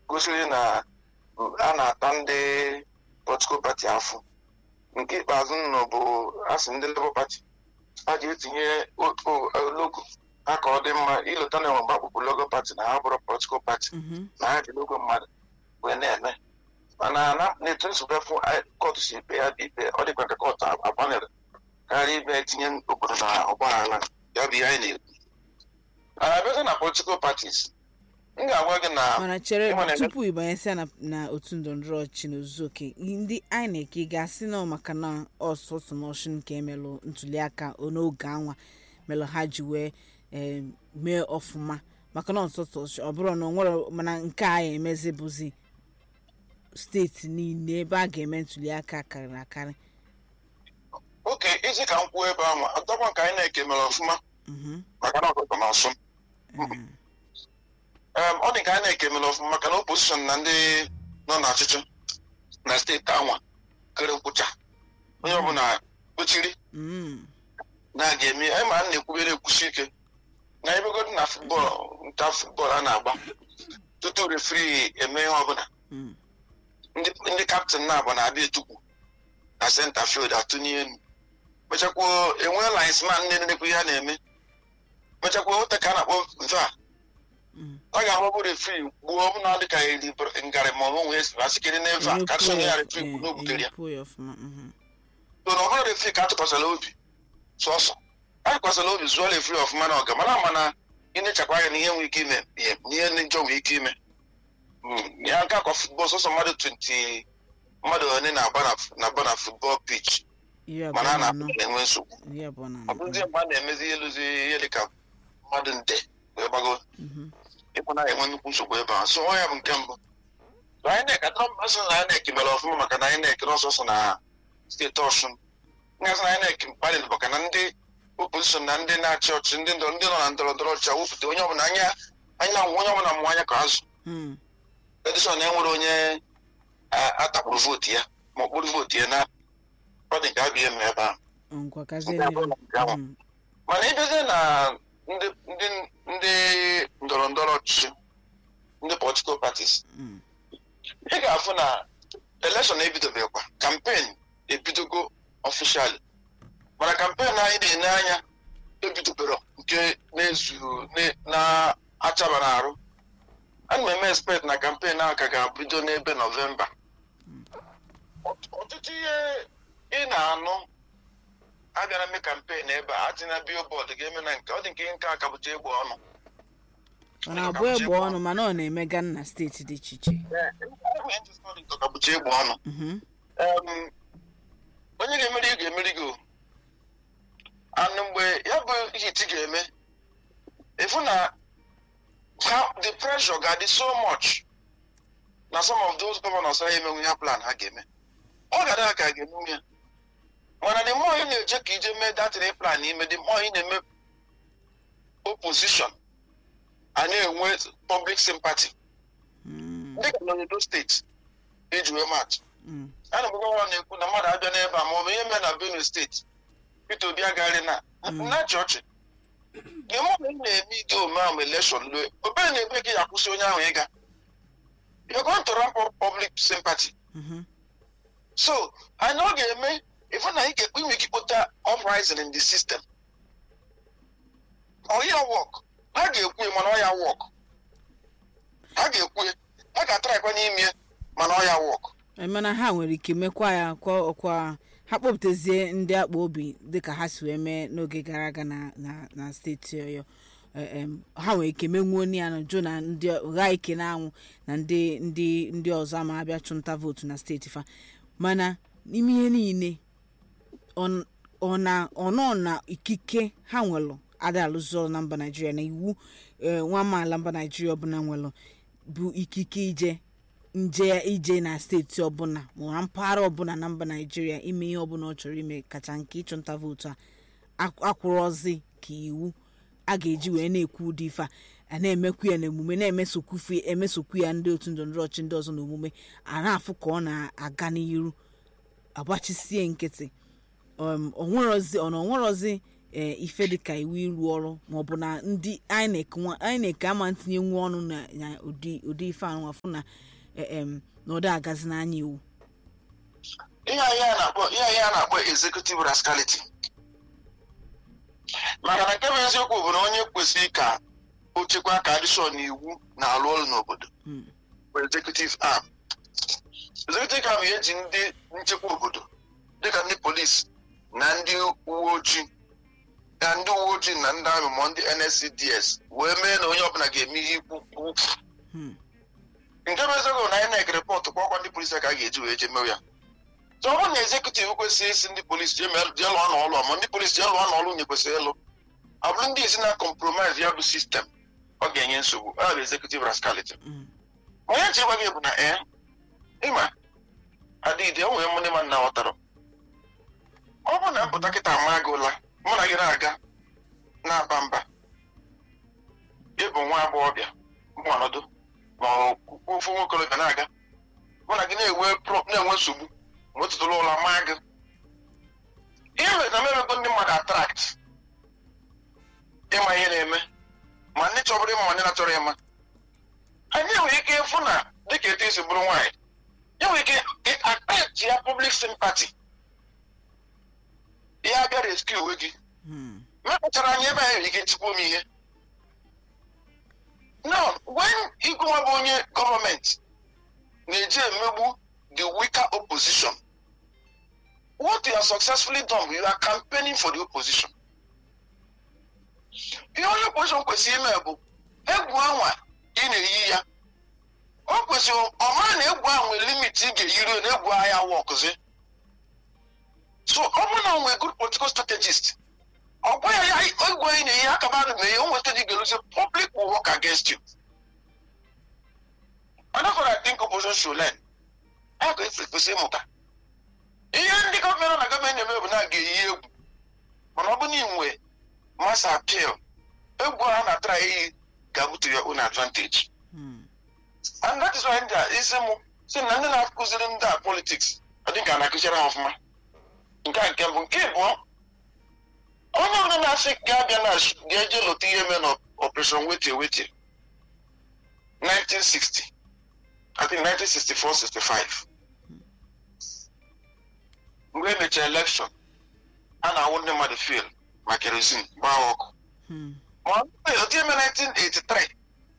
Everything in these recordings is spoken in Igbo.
gosiri na a na-ata ndị political party afụ nke ikpeazụ nọ bụ asị ndị Labour Party a ga-etinye o- o- logo ha ka ọ dị mma ileta na enwe mgbakpụpụ logo party na ha bụrụ political party Mhm. na ha ji logo mmadụ wee na-eme mana na na-etu nsogbu fụ kọtụ si ikpe ya bụ ikpe ọ dịkwa ka kọtụ agbanere karịa ibe tinye obodo na ọgbaghara ya bụ ihe anyị na-ekwu abịazi na political parties m ga-agwa gị na mana chere ịma na- tupu ịbanyesịa na, na otu ndọrọndọrọ ọchịchị na ozuzu oke ndị INEC ị ga-asị na ọ maka na ọsọsọ n'ọchị nke emelụ ntuliaka n'oge anwa melụ ha ji wee eh, mee ọfụma maka na ọsọsọ ọchị ọ bụrụ na ọ nwere mana nke a ya emezi bụzi steeti niile ebe a ga-eme ntuliaka karịrị akarị oke isi ka m kwuo ebe ahụ adọkwa nke anyị na-eke mere ọfụma Mhm. maka na ọgụgụ na ọsụ Eh, Em, ọ dị ka anyị na-eke mere ọfụma maka na opposition na ndị nọ n'ọchịchị na steeti anwa kere nkwụcha onye ọbụla kpochiri mm, na a ga-eme anyị ma a na-ekwubere ekwusi ike na ebegodi na futbọọlụ nta futbọọlụ a na-agba tutu refri eme ihe ọbụla mm, ndị ndị kaptịn na-abụ na-abịa etukwu na senta field atụnye elu mechakwuo enwee linesman ndị na-ekwu ihe a na-eme mechakwuo ote ka a na-akpọ mfe a mm. ọ ga-agbagbu refri gbuo m na dịka eri ngarị ma ọ nwee asịkiri n'eve a ka sonye ya refri Eh, n'obutere ya enyekwu ya ọfụma mhm. so na ọbụrụ refri ka atụkwasịla obi sọsọ a tụkwasịla obi zụọ refri ọfụma na ọga mana mana ị na-echekwa anya na ihe nwere ike ime ihe na ihe ndị njọ nwere ike ime Mm, ya nke akwa futbọl sọsọ mmadụ 20 mmadụ one na-agba na- na-agba na futbọl pitch iri abụọ mana a na na anọ enwe nsogbu iri abụọ na ọ anọ bụrụzie mgbe a na-emezi ihe lụzi ihe dịka mmadụ nde wee gbago Mhm. ịkpụ na enwe nnukwu nsogbu ebe ahụ so ọ ya bụ nke mbụ So INEC atọrọ m asị na INEC mere ọfụma maka na INEC n'ọsọsọ na steeti ọshụn ngasị na INEC mkparịrị maka na ndị opozishọn na ndị na-achị ọchịchị ndị ndọrọ ndị nọ na ndọrọ ndọrọ ọchịchị wepụta onye ọbụla anya anya onye ọbụla mmụ anya ka azụ Mm. edison enwere onye a- atakpụrụ vootu ya ma ọ kpụrụ vootu ya na ọ dị nke abịa eme ebe ahụ ngwa kazie Nke abụọ na nke ahụ. Mm. mana ịbịazie na ndị ndị ndị ndọrọ ndọrọ ọchịchị ndị political parties Mm. ị ga-afụ na elekshọn ebidobekwa kampen ebidogo ọfishali mana kampen anyị na-ene anya ebidobero nke na-ezu ne- na-achaba n'arụ ana m eme expect na kampen ahụ ka ga-abido n'ebe nọvemba Ọt- ọtụtụ ihe ị na-anụ abịara mee kampen ebe a atịna billboard ga-eme na nke ọ dị nke nke a kapụta egbe ọnụ ọ na-abụ egbe ọnụ mana ọ na-emega na steeti dị iche iche kapụta egbe ọnụ Mhm. Em, onye ga-emeri ị ga-emeri gị o. and mgbe ya bụ hit ga-eme ịfụ na ha the pressure ga-adị so much na some of those governors ha emenwu ya plan ha ga-eme ọ ga-adị ha ka a ga-emenwu ya mana the more ị na-eje ka ije mee datin plan ime the more ị na-eme opposition a na-enwe public sympathy Mm. dịka n'obodo steeti iji wee matụ Mm. ana m gwa na-ekwu na mmadụ abịa n'ebe a ma ọ bụ ihe mere na benue steeti peter obi agagharị na na chọọchị ihe mụ na ị na-eme ide ome ahụ elekshọn lue obere na-ebe gị ya akwụsị onye ahụ ịga you're going to ramp up public sympathy Mhm. so anyị ọ ga-eme ifu na ị ga-ekpe inwe ike kpụta uprising in the system ọ ya wọk ha ga-ekwu ya mana ọ ya wọk ha ga-ekwu ya ha ga-atarakwa n'ime ya mana ọ ya wọk Eh, mana ha nwere ike mekwa ya kwa ọkwa ha kpọpụtazie ndị akpa obi dịka ha si wee mee n'oge gara aga na na na steeti ọyọ Eh, em, ha nwere ike menwuo ya na jụ na ndị gha ike na anwụ na ndị ndị ndị ọzọ ama abịa chụnta vootu na steeti fa mana n'ime ihe niile ọ ọ na ọ nọ na ikike ha nwelụ ada alụzi ọrụ na mba naijiria na iwu eh, nwa amaala mba naijiria ọbụla nwelụ bụ ikike ije nje ije na steeti ọbụla ma na mpaghara ọbụla na mba naijiria ime ihe ọbụla ọ chọrọ ime kacha nke ịchụnta vootu a ak- akwụrọzi ka iwu a ga-eji wee na-ekwu ụdị ife a a na-emekwu ya n'emume na-emesokwu emesokwu ya ndị otu ndọrọndọrọ ọchị ndị ọzọ n'omume a na-afụ ka ọ na-aga n'iru agbachisie nkịtị um, onwerozi ọ na onwerozi ee ife dịka iwu ịrụ ọrụ maọbụ na ndị inec nwa- inec ama ntinye nwa ọnụ na na ụdị ụdị ife anụnwa fụ na eh, em, na ọ dị agazi n'anya iwu ihe anyị a na-akpọ ihe anyị a na-akpọ executive rascality maka na nke bụ eziokwu bụ na onye kwesịrị ka o chekwa ka adịshọ na iwu na-alụ ọrụ n'obodo Mm. bụ executive arm executive arm ya eji ndị nchekwa obodo dịka ndị polisi na ndị uwe ojii na ndị uwe ojii na ndị amị ma ndị nscds wee mee na onye ọbụla ga-eme ihe ikwu ukwu Hmm. nke bụ eziokwu na INEC rịpọtụ kpọkwa ndị polisi ka a ga-eji wee jee mewe ya so ọ bụrụ na ezekutiv kwesịrị isi ndị polisi jee mee- jee lụọ n'ọlụ ma ndị polisi jee lụọ n'ọlụ nye kwesịrị ịlụ ọ bụrụ ndị isi na compromise ya bụ sistem ọ ga-enye nsogbu ọ bụ executive rascality Mm. onye nche gwa gị bụ na ee ịma adịghị o nwere ndị mmadụ na-aghọtara ọ bụrụ na mpụta kịta ama gị ụla mụ na gị na-aga na-aba mba ịbụ nwa agbọghọbịa mụ ọnọdụ ma ọ ofu nwa okorobịa na-aga mụ na gị na-enwe pro- na-enwe nsogbu ma otutụrụ ụlọ maa gị ihe mere na mmemego ndị mmadụ atrakt ịma ihe na-eme ma ndị chọbụrụ ịma ma ndị na-achọrọ ịma anyị nwere ike ịfụ na dịka etu esi bụrụ nwaanyị ya nwere ike atach ya public sympathy ya bịa rescue onwe gị Hmm. mepụtara anyị ebe anyị nwere ike nchịkwa ome ihe now when ịgụnwa bụ onye gọọmenti na-eji emegbu the weaker opposition what you have successfully done you are campaigning for the opposition ihe onye opposition kwesịrị ime bụ egwu anwa ị na-eyi ya o kwesịrị ọ mara na egwu ahụ nwere limit ị ga-eyiri na egwu agha wọkụzi so ọ bụrụ na o nwere good political strategist ọ gwa ya ya egwu anyị na-eyi aka ba mee ya o nweta dị ga-eluzi public will work against you another I think opposition should learn a ga esi kwesị ịmụta ihe ndị gọọmenti na gọọmenti na-eme bụ na a ga-eyi egwu mana ọ bụ na inwe mass appeal egwu a na-atara eyi ga-abụtu your own advantage Hmm. and that is why ndị a isi mụ si na ndị na-akụziri ndị a politics ọ dị ka a na-akụziri ha ọfụma nke a nke mbụ nke ịbụọ onye ọbụla na-asị ga-abịa na ga-eje lụta ihe mee na operation wetie wetie 1960 I think 1964-65 mgbe emechara election a na-awụ ndị mmadụ fuel ma kerosene gbaa ọkụ Hmm. ma ọ bụrụ otu eme 1983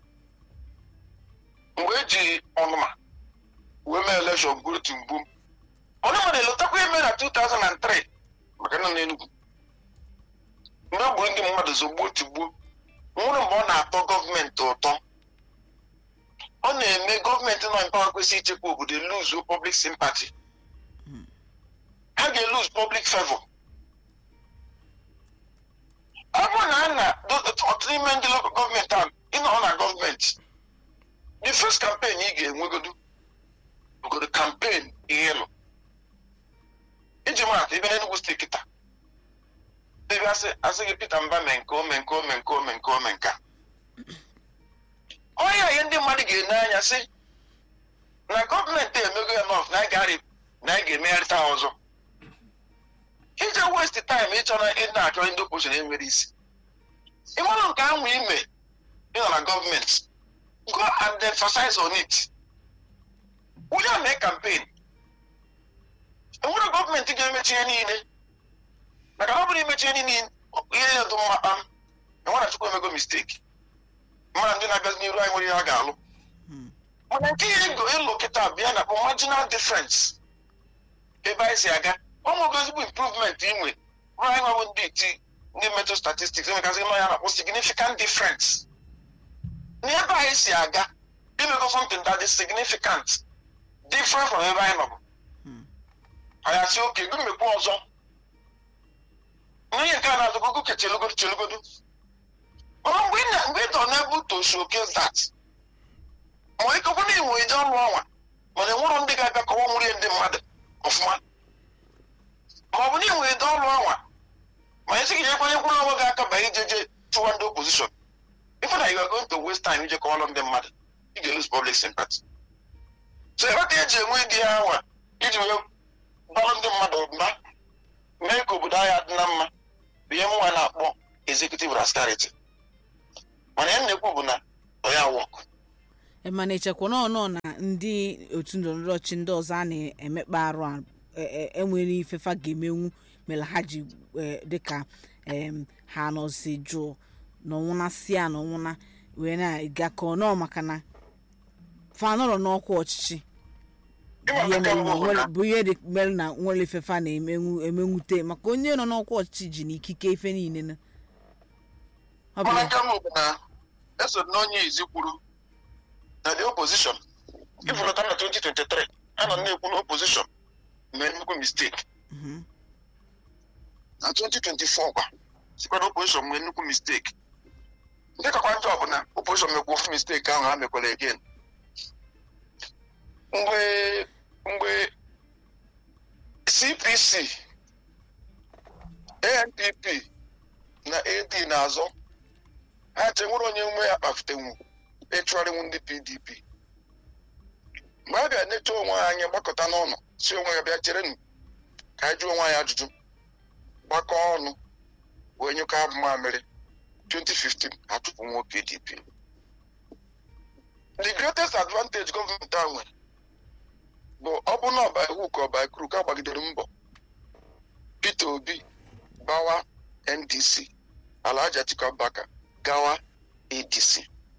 mgbe eji ọnụma wee mee elekshọn gburutu mgbu onye nwere elotakwa eme na 2003 maka nọ n'Enugu mgbe e gburu ndị mmadụ zogbuo tigbuo nwụrụ mgbe ọ na-atọ gọọmenti ụtọ ọ na-eme gọọmenti nọ mpawa kwesịrị ichekwa obodo lose public sympathy ha ga-elose public favor ọ bụrụ na a na ọtụtụ n'ime ndị local gọọmenti ahụ ịnọ na gọọmenti the first campaign ị ga-enwegodu bụgodo campaign ihe ịlụ iji maatụ ebe n'Enugu steeti taa ebe asị asị gị Peter Mba mee nke o mee nke o mee nke o mee nke o mee nke a onye ihe ndị mmadụ ga-ene anya sị na gọọmenti emego ya nọf na anyị ga-arị na anyị ga-emegharịta ha ọzọ ije west time ịchọ na ị na-achọ ndị opposition enwere isi ịmara nke ahụ ime ịnọ na gọọmenti go and emphasize on it onye mee campaign enwere gọọmenti ga-emechi ihe niile maka na ọ bụrụ imechi ihe niile ihe niile dị mma kpam enwere chukwu emego mistake mmadụ ndị na-abịazi n'iru anyị nwere ihe ha ga-alụ Hmm. mana nke ihe ego ịlụ kịta bịa na marginal difference ebe anyị si aga ọnwego ezigbo improvement inwe bụrụ anyị nwabụ ndị iti ndị metro statistics emekasị nọ ya na-akpọ significant difference n'ebe anyị si aga imego something that is significant different from ebe anyị nọbụ Hmm. anyị asị oke ego mmekwu ọzọ n'ihe nke a na-azụ gogo ke chelugodu chelugodu mana mgbe ị na- mgbe ị dọ n'ebe to showcase that ma ikekwe na inwe ije ọrụ ọnwa mana enwero ndị ga-abịa kọwa nwụrie ndị mmadụ ọfụma ma ọ bụ na inwe ide ọrụ ọnwa ma esi gị jekwanye kwụrụ onwe gị aka banye ije je chụwa ndị opposition ife na you are going to waste time ije kọwalụ ndị mmadụ ị ga-lose public sympathy so ịghọta eji enwe ịdị ya anwa iji wee balụ ndị mmadụ mba mee ka obodo anyị adị na mma bụ ihe mụnwa na-akpọ executive rascarity mana ya na-ekwu bụ na ọ ya wọk Ị ma na echekwa nọ nọ na ndị otu ndọrọndọrọ ọchị ndị ọzọ a na-emekpa arụ a e- e- enwere ifefa ga-emenwu mere ha ji e, dịka em, ha nọzi jụụ n'ọnwụna si a n'ọnwụna wee na-aga ka ọ nọọ maka na fa nọrọ n'ọkwa ọchịchị Ịma ihe nke mere na mbụ bụ nwere- na bụ ihe dị mere na nwere ifefa na-emenwu emenwute maka onye nọ n'ọkwa ọchịchị ji na ikike ife niile na ọ bụ mana ya. nke mbụ bụ na eso na onye izi kwuru na the opposition ifụlọta na 2023 a nọ na-ekwu na opposition mee nnukwu mistake Mhm. na 2024 kwa sikwa na opposition nwee nnukwu mistake nke kakwa njọ bụ na opposition mekwa ofu mistake ahụ ha mekwara again mgbe mgbe cpc anpp na ad na-azọ ha che nwere onye nwe ya kpafitenwu ịchụgharịnwu ndị pdp mgbe a bịa necha onwe ha anya gbakọta n'ọnụ si onwe ya bịa cherenụ ka anyị jụọ onwe anyị ajụjụ gbakọ ọnụ wee nyụkọ abụ mamịrị 2015 achụpụ nwa pdp the greatest advantage gọọmenti a nwere bụ ọ bụ na ọba iwu ka ọba ikuru ka gbagidere mbọ peter obi bawa ndc alhaji atiku abubakar gawa adc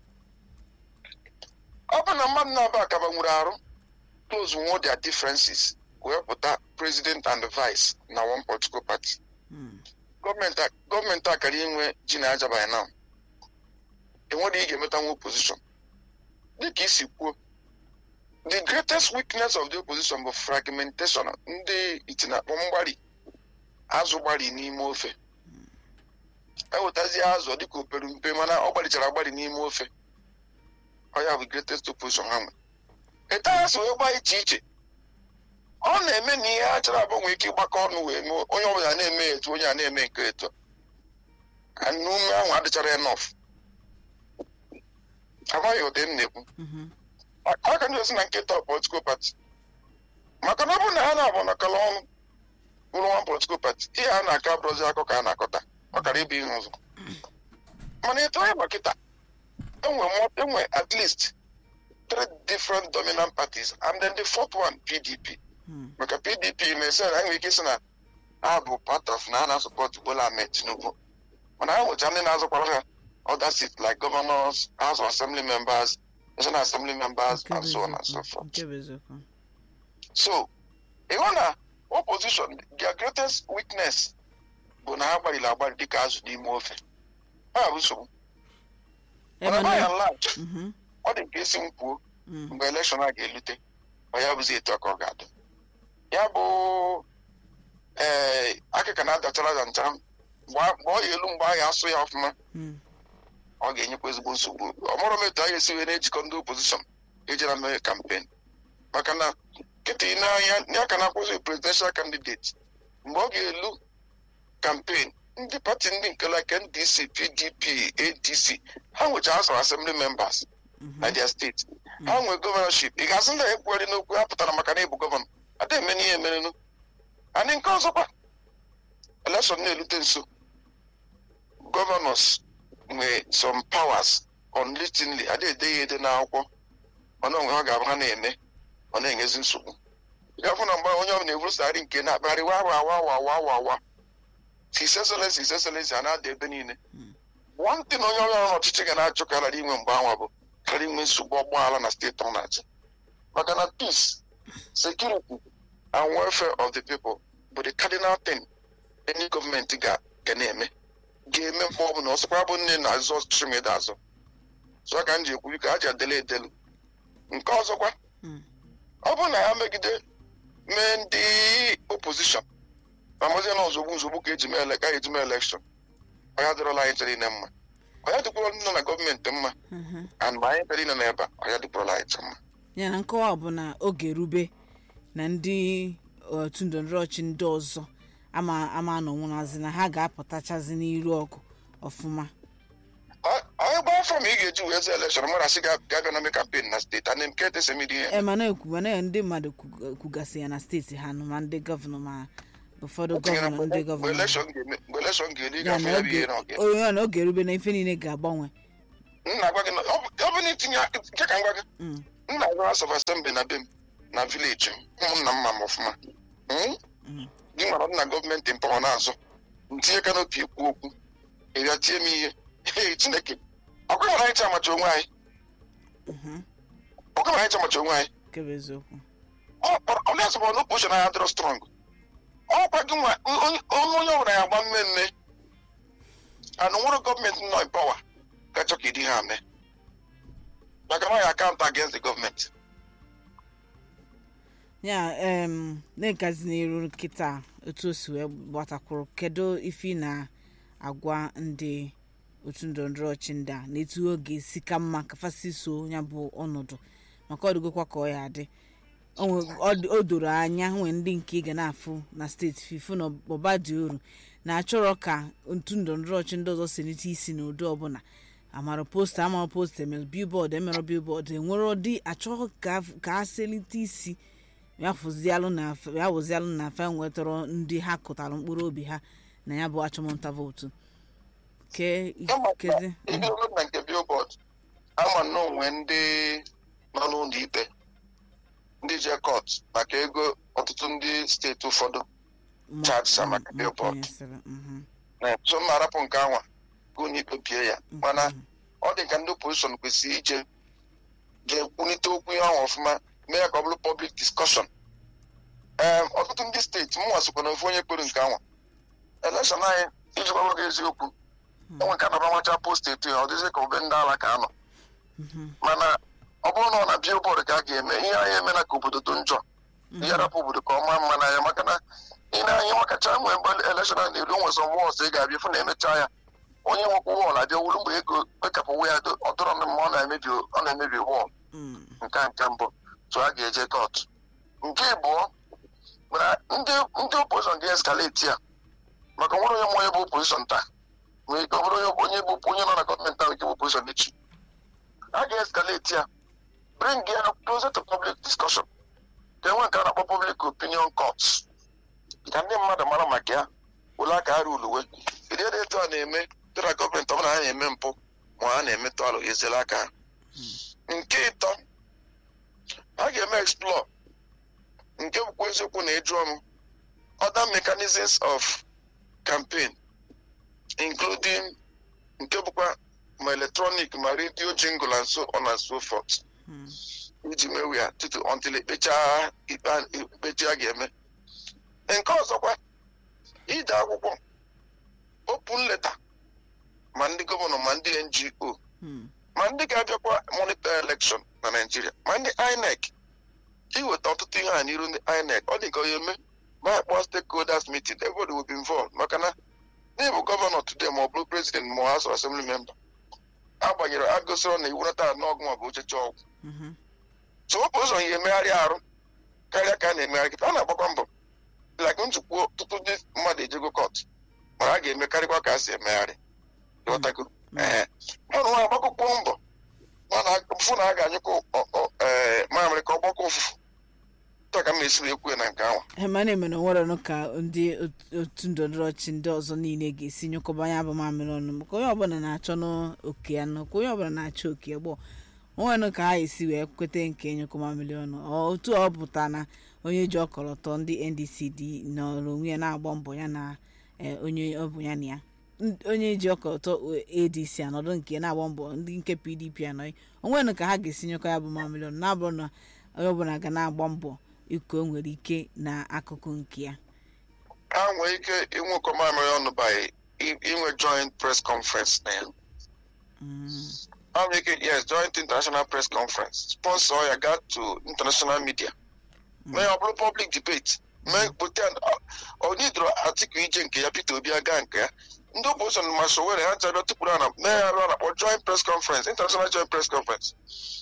ọ bụ na mmadụ na-aba akaba nwere arụ close nwo their differences wee pụta president and vice na one political party Mm. gọọmenti a- gọọmenti a kara inwe ji na aja by now enwere ị ga-emeta nwa opposition dịka isi kwuo the greatest weakness of the opposition bụ fragmentation ndị itinakpọ mgbari azụ gbari n'ime ofe ewetazie azụ dịka opere mpe mana ọ gbarichara agbari n'ime ofe ọ ya bụ greatest opposition ha nwe etu ha si wee gbaa iche iche ọ na-eme na ihe a chọrọ agbanwe ike ịgbakọ ọnụ wee mee onye ọbụla na-eme etu onye a na-eme nke etu a na ume ahụ adịchara enough amaghị ụdị m na-ekwu Mhm. aka ndị osi na nkịta political party maka na ọ bụrụ na ha na-abụ nakọla ọnụ bụrụ nwa political party ihe a na-aka bụrụzi akọ ka a na-akọta ọ kara ịbụ ihe ụzọ mana etu anyị makịta enwe mo- enwe at least three different dominant parties and then the fourth one pdp Mm. maka pdp na-ese na enwere ike isi na ha bụ part of na ha na-asọpọt bola ahmed tinubu mana ha nwecha ndị na-azụkwara ha other seats like governors house of assembly members national assembly members Nke and bụ so on and eziokwu. so forth Nke bụ eziokwu. so ịhụ na opposition their greatest weakness bụ na ha gbariri agbari dịka azụ n'ime ofe ha bụ nsogbu mana Ebe by na- and large Mhm. ọ dị nke esi m kwuo Mm. mgbe elekshọn a ga-elute ọ ya bụzi etu a ka ọ ga-adị ya bụ ee akịka na-adachara aja nchara mgbe a- mgbe ọ ya elu mgbe a ya asụ ya ọfụma Mm. ọ ga-enyekwa ezigbo nsogbu ọ mụrụ m etu a ga-esi wee na-ejikọ ndị opozishọn ejira mee kampen maka na nkịta ị n'anya ya ka na-akwụzi presidential candidate mgbe ọ ga-elu kampen ndị pati ndị nke like ndc pdp adc ha nwecha house of assembly members Mhm. na their steeti ha nwee gọvanọship ị ga-asị ndị ekwugheri n'okwu ha pụtara maka na ịbụ gọvanọ ada eme n'ihe emerenụ anyị nke ọzọkwa elekshọn na-elute nso gọvanọs nwee some powers unwittingly ada ede ya ede n'akwụkwọ mana onwe ha ga-abụ ha na-eme ọ na-enyezi nsogbu ị ga-afụ na mgbe onye ọbụla eburusagharị nke na-akpagharị wa wa wa wa wa wa wa his excellency his excellency a na-ada ebe niile one thing onye ọbụla n'ọchịchị ga na-achọ ka ghara inwe mgbe anwa bụ karịa inwe nsogbu ọgbaghara na steeti ọ na-achị maka na peace security and welfare of the people bụ the cardinal thing any gọọmenti ga ga na-eme ga-eme mgbe ọ bụla ọsọkwa bụ nne na-azụ ọchịchị ma ịda azụ so ka m ji ekwu biko ha ji adele edelu nke ọzọkwa Mm. ọ bụrụ na ha megide mee ndị opposition ma mazie na ozugbo ozugbo ka eji mee ele- ka eji mee elekshọn ọ ya dịrọla anyị chere ine mma ọ ya dịkwara ndị nọ na gọọmenti mma Mhm. and ma anyị chere ine n'ebe a ọ ya dịkwara anyị chere mma ya na nkọwa bụ na oge rube na ndị otu ndọrọndọrọ ọchị ndị ọzọ ama ama anọnwụnazi na ha ga-apụtachazi n'iru ọgụ ọfụma Ọ- onye gba afọ ma ị ga-eji wee zaa elekshọn mara sị ga ga-abịa na mee kampen na steeti a na-eme ka etesemiri ihe e mana ekwu mana ndị mmadụ kwug- kwugasị ya na steeti ha nụ ma ndị gọvanọ ma ụfọdụ O tinyere gọvanọ ndị mgbe gọvanọ elekshọn ga-eme mgbe elekshọn ga-eri ya gafe na ya bụ ihe oge na ọga onye ọ na oge erube na ife niile ga-agbanwe m na-agwa gị na ọ bụ- ọ bụ na itinye nke ka m gwa gị Mm, m na-agwa House of Assembly na be m na vileji m ụmụnna m ma m ọfụma Mm? mm, gị mara na gọọmenti mpawa na-azụ ntinye kanopi ekwu okwu ịbịa tie m ihe Ee, chineke ọkwa nwere anyị chi amacha onwe anyị mhm, ọkwa nwere anyị chi amacha onwe anyị nke bụ eziokwu onye asọpụrụ na oposion anyị adịrọ strọng ọkwa gị nwa onye onye ọbụla ya agba mmemme anụ nwere gọọmenti nọ mpawa gachọ ka ịdị ha mee maka na ọ ya akaụntụ against the gọọmenti ya em na-egazi n'iru kịta otu o si wee gbatakwuru kedu ife ị na-agwa ndị otu ndọrọndọrọ ọchị ndị a na etu ọ ga-esi ka mma ka fasi so ya bụ ọnọdụ maka ọ dịgokwa ka ọ ya adị O nwe- ọ dị- o doro anya nwee ndị nke ị ga na-afụ na steeti fifu na ọba dị uru na-achọrọ ka otu ndọrọndọrọ ọchị ndị ọzọ selite isi n'ụdị ọbụla amara posta amara posta emere bilbọọdụ emere bilbọọdụ enwere ụdị achọghị ka ka a selite isi ya fụzialụ na ya wụzialụ na fa nwetọrọ ndị ha kụtara mkpụrụ obi ha na ya bụ achọmnta vootu ke kezi ihe olu na nke billboard ama na onwe ndị nọ n'ụlọ ikpe ndị je kọt maka ego ọtụtụ ndị steeti ụfọdụ ma- charges ma- maka ma billboard. kwenyesịrị, mhm, so m na-arapụ nke anwa ka unu ikpe bie ya mana mhm, ọ dị ka ndị opozishọn kwesịrị ije ga-ekwulite okwu ihe ahụ ọfụma mee ya ka ọ bụrụ public discussion ee ọtụtụ ndị steeti mụnwa sokwa na ofu onye kpere nke anwa elekshọn anyị iji gwa gị eziokwu enwe ka naba nwacha post etu ya ọ dịzị ka obe ndị ala ka anọ mhm, mana ọ bụrụ na ọ na billboard ka a ga-eme ihe anyị emela ka obodo dị njọ ihe rapụ obodo ka ọ maa mma n'anya maka na ị na-anya makacha mgbe mgbe elekshọn a na-eru nwe sọ wọls ị ga-abịa fụ na emechaa ya onye nwekwa wọl abịa wuru mgbe ego ekapụwa ya ọ dọrọ m mma ọ na-emebi ọ na-emebi wọl mm, nke a nke mbụ so a ga-eje kọt nke abụọ mana ndị ndị opozishọn ga-eskaleti ya maka nwere onye mmụọ bụ opozishọn taa nwere ike ọ bụrụ onye onye bụ onye nọ na gọọmenti ahụ nke bụ opozishọn echi a ga-eskaleti ya bring ya closer to public discussion ka enwe nke a na-akpọ public opinion courts ka ndị mmadụ mara maka ya wụla aka ha ruluwe ịdị ede etu a na-eme dị na gọọmenti ọbụla ha na-eme mpụ ma ha na-emetụ alụ ezela aka ha nke ịtọ a ga-eme explore nke bụkwa eziokwu na ịjụọ m other mechanisms of campaign including nke bụkwa ma electronic ma radio jingle and so on and so forth mm, iji mewe ya tutu until ekpechaa ikpe a- ikpechi a ga-eme nke ọzọkwa ide akwụkwọ open letter ma ndị gọvanọ ma ndị ngo mm, ma ndị ga-abịakwa monitor election na Naịjirịa ma ndị INEC iweta ọtụtụ ihe a n'iru ndị INEC ọ dị ka onye eme ma akpọ stakeholders meeting everybody will be involved maka na n'ịbụ gọvanọ today ma ọ bụrụ president ma House of Assembly member agbanyere agụsịrọ na iwu nata n'ọgụ ma ọ bụ ocheche ọgwụ mhm, so ọ bụ ụzọ ya emegharị arụ karịa ka a na-emegharị kịta a na-agbakwa mbọ like njikwa ọtụtụ ndị mmadụ ejego kọt mana a ga-emekarịkwa ka a si emegharị ịghọtago ee ọnụ nwa agbakọkwuo mbọ mana fụ na a ga-anyụkọ mamịrị ka ọ gbakọ ụfụfụ taa ka m na-esi wee kwuo na nke ahụ ema na-eme na onwere ọnụ ka ndị ot- otu ndọrọndọrọ ọchị ndị ọzọ niile ga-esi nyụkọba ya bụ mamịrị ọnụ maka onye ọbụla na-achọ n'oke ya nọ ka onye ọbụla na-achọ oke ya gbọ onwere ọnụ ka ha esi wee kweta nke nyụkọ mamịrị ọnụ Ọ- otu ọ pụta na onye ji ọkọlọtọ ndị ndc dị nọrọ onwe ya na-agba mbọ ya na eh, onye ọ bụ ya na ya N- onye ji ọkọlọtọ adc anọdụ nke na-agba mbọ ndị nke pdp anọghị onwere ọnụ ka ha ga-esi nyụkọ ya bụ mamịrị ọnụ na-abụrụ na onye ọbụla ga na-agba mbọ iko o nwere ike n'akụkụ nke ya ha nwere ike ịnwekọ mamịrị ọnụ by i- inwe joint press conference na ya Mm, ha nwere ike yes joint international press conference sponsor ya gaa to international media mee ọ bụrụ public debate mee kpote onidro atiku ije nke ya peter obi aga nke ya ndị opposition ma sowere ha nchabe tụpụrụ ana mee ya arụ a na-akpọ joint press conference international joint press conference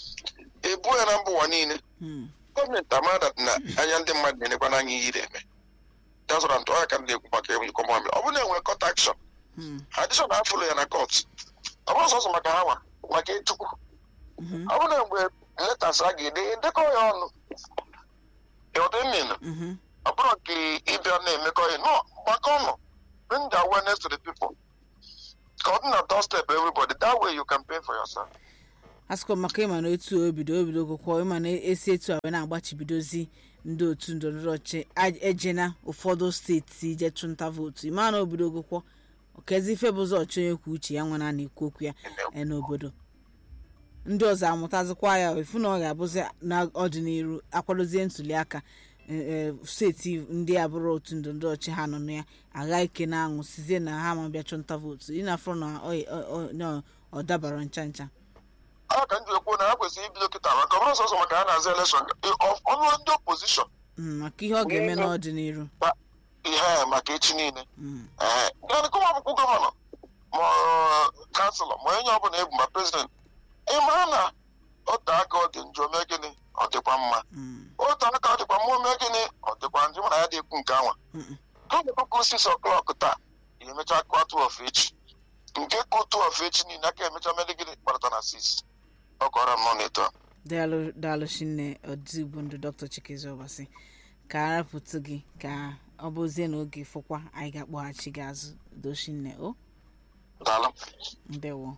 ebuo ya na mba ụwa niile mm, gọọmenti amada na anya ndị mmadụ na-enekwa n'anya ihe ị na-eme that's what I'm talking ka m na-ekwu maka ịkọ mamịrị ọ bụrụ na enwere court action mm, addition afụlụ ya na court ọ bụrụ sọsọ maka ha nwa maka ịchụkwu mhm, ọ bụrụ na mgbe letas a ga-ede edekọ ya ọnụ ọdịmmin mhm, ọ bụrụ nke ịbịa na-emekọ ihe no gbakọ ọnụ bring the awareness to the people ka ọ dị na doorstep everybody that way you campaign for yourself asụkọ maka ịma na otu obido obido gụkwọ ịma na esi etu a wee na-agbachibidozi ndị otu ndọrọndọrọ ọchị ejena ụfọdụ steeti je chụnta vootu ịma na obido gụkwọ okezi ife bụzọ ọchị onye kwuo uche ya nwa na na-ekwu okwu ya e n'obodo ndị ọzọ amụtazikwa ya efu na ọ ga-abụzi n'ọdịnihu akwadozie ntuli aka steeti ndị abụrụ otu ndọrọndọrọ ọchị ha nọ na ya agha ike na-aṅụ sizie na ha ma bịa chụnta vootu ị na-afụ na ọ dabara ncha ncha ọ ka ndị ekwu na ha kwesịrị ibido kịta maka ọ bụrụ sọsọ maka ha na-aza elekshọn ọnụ ndị opozishọn maka ihe ọ ga-eme n'ọdịnihu ihe maka echi niile ee kọma akwụkwọ gọvanọ ma kanselọ ma onye ọbụla ebu ma prezident ịmara na ote aka ọ dị njọ mee gịnị ọ dịkwa mma ote aka ọ dịkwa mma mee gịnị ọ dịkwa njọ mana ya dị ekwu nke anwa ha na-ekwu sis ọklọk taa ya emecha kụọ tụọf echi nke kụ tụọf echi niile aka emecha mere gịnị kparata na sis ọ kọrọ m nọ n'eto daalụ chinne odigbo ndụ dr chikezi ọbasi ka arapụtụ gị ka ọ bụzie n'oge fụkwa anyị ga-akpọghachi gị azụ dochinne o daalụ ndewo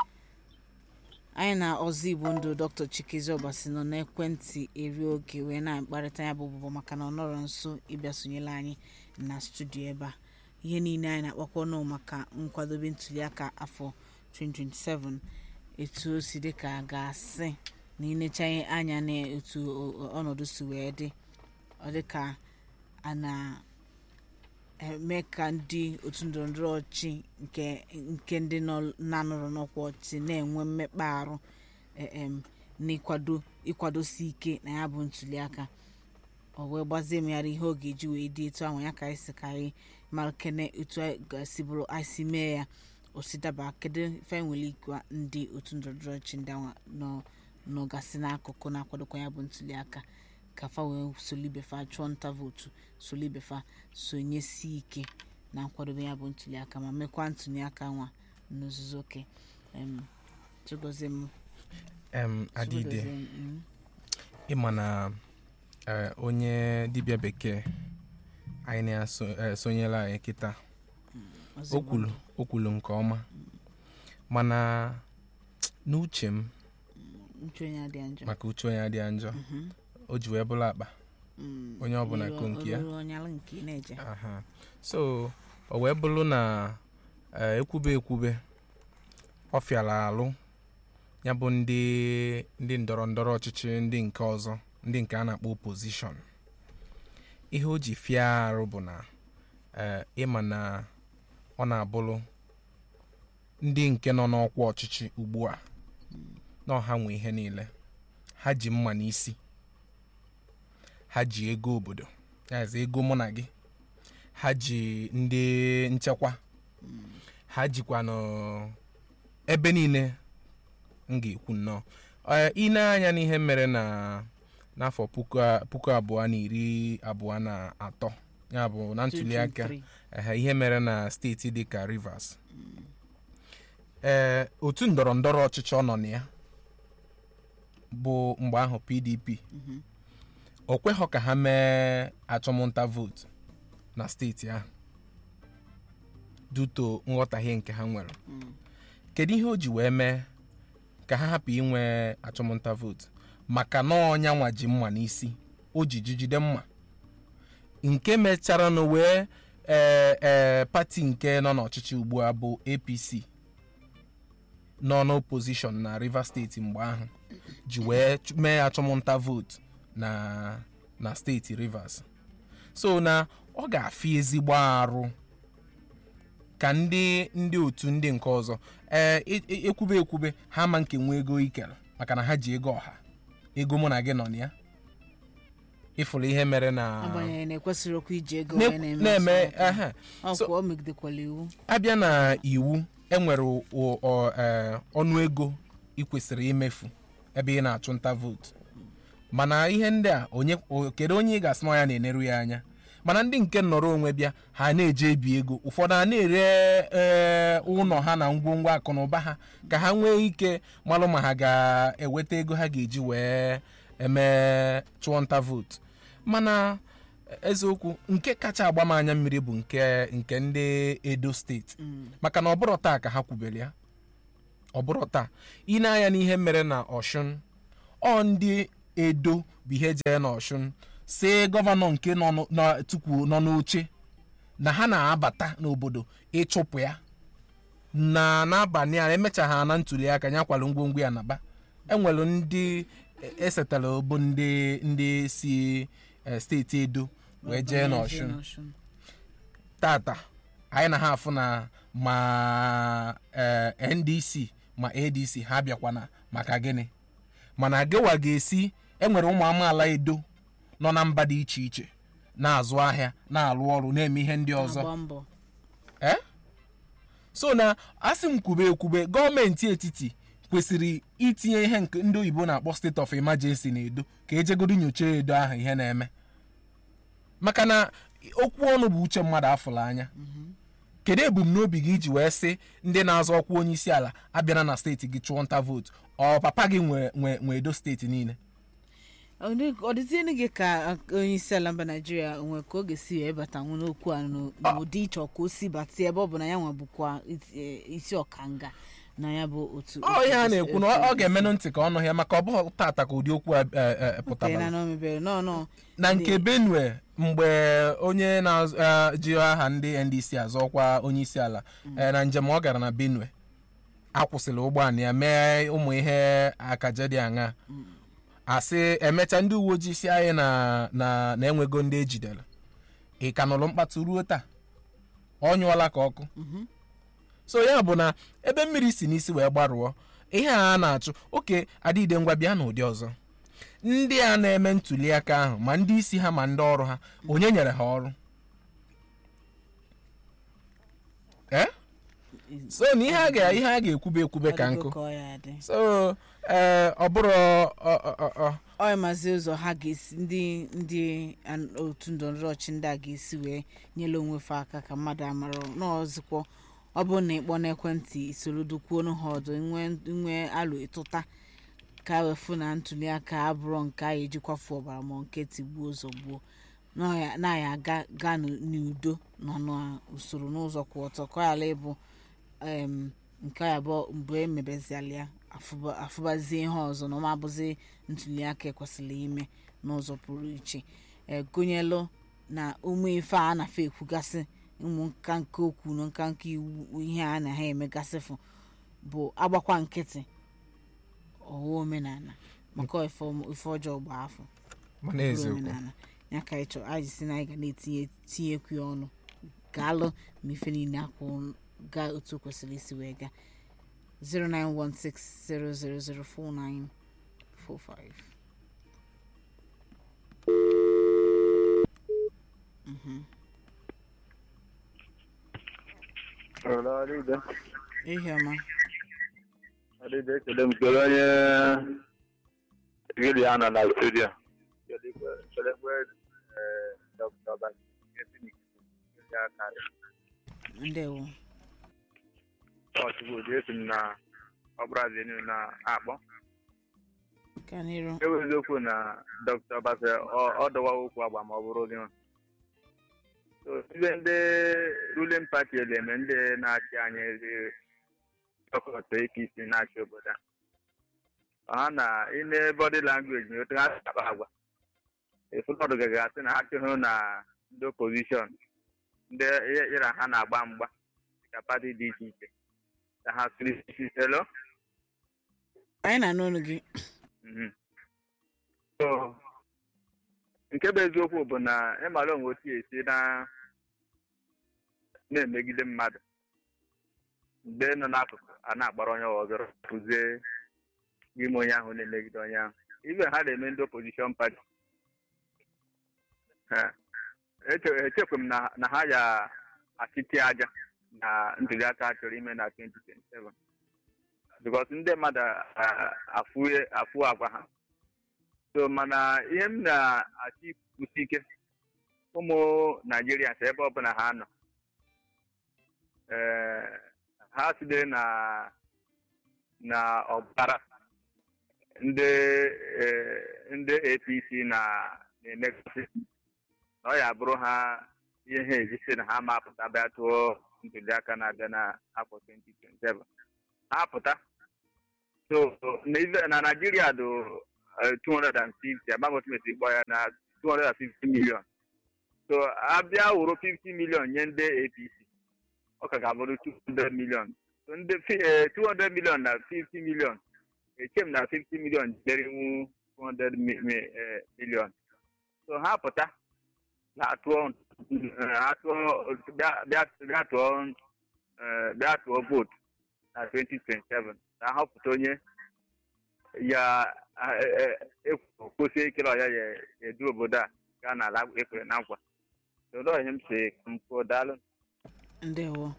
anyị na ọzọ igbo ndụ dr chikezi ọbasi nọ n'ekwentị eri oge wee na-akparịta ya bụ bụbọ maka na ọ nọrọ nso ịbịa sonyere anyị na studio ebe a ihe niile anyị na-akpakwa ọnụ maka nkwadobe ntuliaka afọ 2027 etu o si dị ka a ga-asị na inechaghị anya na etu ọnọdụ si wee dị ọ dị ka a na-eme ka ndị otu ndọrọndọrọ ọchị nke ndị na-anọrọ n'ọkwa ọchị na-enwe mmekpa arụ n'ịkwado ịkwadosi ike na ya bụ ntuliaka ọ wee gbazie megharị ihe ọ ga-eji wee dị etu ahụ ya ka anyị si ka anyị mara kene etu si bụrụ anyị si mee ya osidaba kedu ife nwere ikwa ndị otu ndọrọndọrọ ọchị ndị ahụ nọgasị n'akụkụ na-akwadokwa ya bụ ntuliaka ka fa wee solibefa chụọ nta vootu solibefa sonyesi ike na nkwadobe ya bụ ntuliaka ma mekwa ntụliaka nwa n'ozuzu oke chigozie m em adịde ịma na onye dibịa bekee anyị na-esonyela anyị kịta o kwulu nke ọma mana n'uche m maka uche onye adịghị njọ o ji wee bụrụ akpa onye ọbụla ko nke ya so o wee bụrụ na ekwube ekwube ọ fịara alụ ya bụ ndị ndị ndọrọ ndọrọ ọchịchị ndị nke ọzọ ndị nke a na-akpọ opozishọn ihe o ji fịa arụ bụ na ịma na ọ na-abụrụ ndị nke nọ n'ọkwa ọchịchị ugbu a na ọha nwe ihe niile ha ji mma n'isi ha ji ego obodo yazi ego mụ na gị ha ji ndị nchekwa ha jikwa n'ebe niile m ga-ekwu nnọọ ine anya n'ihe mere na n'afọ puku abụọ na iri abụọ na atọ ya bụ na ntuliaka ihe mere na steeti dịka Rivers ee otu ndọrọ ndọrọ ọchịchị ọ nọ na ya bụ mgbe ahụ PDP o kweghọ ka ha mee achọmnta vootu na steeti ahụ duto nghọtahie nke ha nwere kedu ihe o ji wee mee ka ha hapụ inwe achọmnta vootu maka na ọnya nwa ji mma n'isi o ji jide mma nke mechara na wee ee ee pati nke nọ n'ọchịchị ugbu a bụ APC nọ n'opposition na Rivers steeti mgbe ahụ ji wee mee achọmnta vootu na na steeti Rivers so na ọ ga-afị ezigbo arụ ka ndị ndị otu ndị nke ọzọ ee ekwube ekwube ha ma nke nwe ego ikere maka na ha ji ego ọha ego mụ na gị nọ na ya ịfụrụ ihe mere na agbanyeghị na ekwesịrị okwu iji ego na- wee na-eme na-eme ntụliaka. ehe. So- ọkwa o megidekwala iwu abịa na iwu enwere o- o- ee, ọnụ ego ị kwesịrị imefu ebe ị na-achụ nta vootu mana ihe ndị a onye o- kedu onye ị ga-asị na ya na-eneru ya anya mana ndị nke nọrọ onwe bịa ha na-eje ebi ego ụfọdụ a na-ere ee, ụlọ ha na ngwongwo akụ na ụba ha ka ha nwee ike malụ ma ha ga-eweta ego ha ga-eji wee eme chụọ nta vootu mana eziokwu nke kacha agba m anya mmiri bụ nke nke ndị edo steeti maka na ọbụrụ taa ka ha kwubere ya ọbụrụ taa ị na-anya n'ihe mere na ọshụn ọ ndị edo bụ ihe jee na ọshụn si gọvanọ nke nọ n'o- nọ- tupu nọ n'oche na ha na-abata n'obodo ịchụpụ ya na n'abalị a emechaghị na ntuli aka ya kwalụ ngwongwo ya naba enwere ndị e- esetara bụ ndị ndị si eh, steeti edo wee jee n'ọshụn tata anyị na ha afụ na ma eh, ndc ma adc ha bịakwana maka gịnị mana gịwa ga-esi enwere ụmụ amaala edo nọ na mba dị iche iche na-azụ ahịa na-alụ ọrụ na-eme ihe ndị ọzọ agba mbọ Eh? so na asị m kwube ekwube gọọmenti etiti kwesịrị itinye ihe nke ndị oyibo na-akpọ state of emergency na edo ka ejegodo nyocha edo ahụ ihe na-eme maka na okwu ọnụ bụ uche mmadụ afụrụ anya kedu ebumnobi gị iji wee sị ndị na-azọ ọkwa onye isi ala abịara na steeti gị chụọ nta vootu ọ papa gị nwe nwe nwe edo steeti niile ọ dịzienụ gị ka onye isi ala mba naijiria nwee ka ọ ga-esi wee batanwu n'okwu a n'o- n'ụdị ịchọ ka o si bata ebe ọ bụ na ya nwa bụkwa isi- eh, isi ọkanga na ya bụ otu ọ ihe a na-ekwu na ọ- ọ ga-emenụ ntị ka ọnụ ya maka ọ bụghị tata ka ụdị okwu a eh, eh, pụtabara na o mebere nọ nọ na nke benue mgbe onye na-ji aha ndị ndc azọkwa onye isi ala eh, na njem ọ gara na benue akwụsịrị ụgbọala ya mee ụmụ ihe akaja dị aṅa asị emecha ndị uwe ojii si anyị na na na enwego ndị ejidere ị ka nụrụ mkpatụ ruo taa ọ nyụọla ka ọkụ so ya bụ na ebe mmiri si n'isi wee gbarụọ ihe a na-achụ oke adịide ngwa bịa n'ụdị ọzọ ndị a na-eme ntuli aka ahụ ma ndị isi ha ma ndị ọrụ ha onye nyere ha ọrụ ee so na ihe a ga ihe a ga-ekwube ekwube ka nkụ Ọ dịgo ka ọ ya dị. so ee ọ bụrụ ọ- ọ- ọ- ọ- ọ maazị ụzọ ha ga-esi ndị ndị an- otu ndọrọndọrọ ọchị ndị a ga-esi wee nyere onwe fa aka ka mmadụ amara n'ọzụkwọ ọ bụrụ na ịkpọ n'ekwentị isoro dukwuo ha ọdụ nwe alụ ịtụta ka wefu na ntuli aka abụrụ nke a ejikwafu ọbara ma nke tigbuo ụzọ gbuo na ya aga gaa n'u- n'udo nọ n'usoro n'ụzọ kwụ ọtọ ka ọ ghara ịbụ em, nke a bụ mgbe emebeziala ya afụba- afụbazie ihe ọzọ na ọma abụzi ntuli aka ekwesịrị ime n'ụzọ pụrụ iche e gụnyelụ na ụmụ ife a na-afe ekwugasị ụmụ nka nke okwu na nka nke iwu ihe a na ha emegasịfụ bụ agbakwa nkịtị ọwa omenala maka ife ọm- ife ọjọọ gba afọ mana bụrụ eziokwu omenala ya ka anyị chọrọ anyị si na anyị ga na-etinye tinyekwu ya ọnụ gaalụ ma ife niile akwụ gaa otu o kwesịrị isi wee gaa 09160004945 Hello, Adide. ihe ọma Adide, ekele m kele onye gịrị ya nọ na studio. Kelekwe eh, Dr. Bashir Phoenix, gịrị aka dị. ndewo Ọchụkwụ dị esi m na ọbụrazi niile na-akpọ. ka n'iru Ewu eziokwu na Dr. Bashir ọ dọwa okwu agba ma ọ bụrụ gị nwa. So, ibe ndị ruling party eleme ndị na-achị anyị ezi ọkọtọ ike isi na-achị obodo a. ha na ine body language na otu ha si akpa agwa ụfọdụ gagasị na ha chụhụ na ndị opposition ndị ịra ha na-agba mgba dịka pati dị iche iche ka ha siri isi elo anyị na-anụ olu gị Mhm. So, nke bụ eziokwu bụ na ịmara onwe otu esi na na-emegide mmadụ mgbe nọ n'akụkụ a na-agbara onye ọzọ pụzie n'ime onye ahụ na-emegide onye ahụ ibe ha na-eme ndị opposition party Ha. Eche- echekwa m na na ha ya achịti aja na ntuli aka a chọrọ ime na 2027 because ndị mmadụ a- afụ afụ agwa ha so mana ihe m na-achọ ikwusi ike ụmụ naijiria si ebe ọbụla ha nọ ee ha site na na ọbara ndị ee, ndị apc na na-emegasị na ọ ya bụrụ ha ihe ha ejisi na ha ma apụta bịa tụọ ntuliaka na-abịa n'afọ 2027 ha pụta so na ife- na naijiria dị eh, 250 amaghị otu mesi kpọ ya na 250 million so abịa wụrụ 50 million nye ndị apc ọ ka ga-abụrụ 200 million so ndị fi- eh, 200 million na 50 million echem na 50 million derinwu 200 mi- mi- eh, million so ha pụta na-atụọ eh, atụọ bịa- bịa bịa tụọ eh, bịa tụọ vootu na 2027 ka ha họpụta onye ya ekwosie ike na ọ ya ya edu obodo a gaa n'ala ekwere na nkwa olee onye m si mpụ daalụ ndewo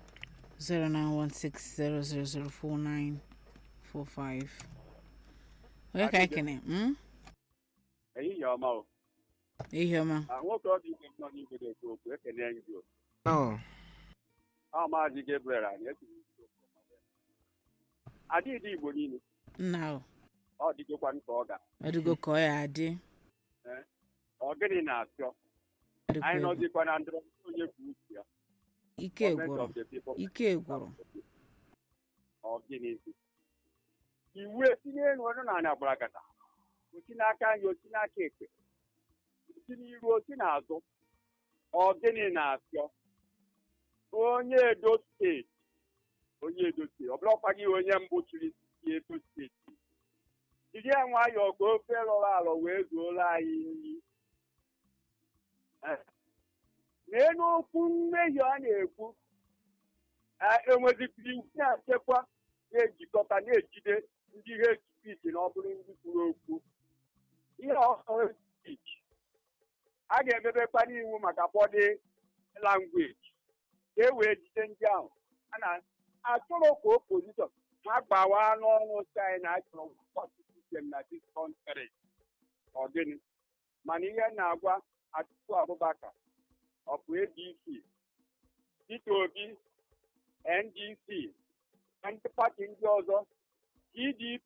09160004945 onye ka anyị kene mm? ehihie ọma o ihe ọma Ah, nwoke ọ dị ike nọ n'igwe na-ekwu okwu ekene anyị dị Oh, ọ maazị Gabriel anyị etiri isi okwu ọma ya. adịghị igbo niile nna o ọ dịgokwanụ ka ọ ga ọdịgo ka ọ ya adị ọ gịnị na-apịọ ọdịgo anyị egwu. nọzikwa na ndọrọ onye kwuo uche ya ike Government gwụrụ of the people. ike gwụrụ ọ gịnịzi iwu etinye elu ọnụ na anya gbarakata osi n'aka anyị osi n'aka ekpe osi n'iru osi n'azụ ọ gịnị na-apịọ onye edo steeti onye edo steeti ọ bụrụkwa gị onye mbụ chiri si edo steeti jiri ya nwayọọ ka ofe lọrọ alọ wee zuola anyị nri Eh. n'elu okwu mmehie ọ na-ekwu enwezikiri iwu na-achekwa na-ejikọta na-ejide ndị ihe spich na ọ bụrụ ndị kwuru okwu ihe ọhụrụ spich a ga-emebekwa n'iwu maka bọdị langweji ka e wee jide ndị ahụ a na-achọrọ ka opozishọn ha gbawa n'ọnụ si anyị na achọrọ mkpọtụ sistem na dis kọntrị ọ gịnị mana ihe m na-agwa Atiku Abubakar ọ bụ ADC Peter Obi NDC na ndị pati ndị ọzọ PDP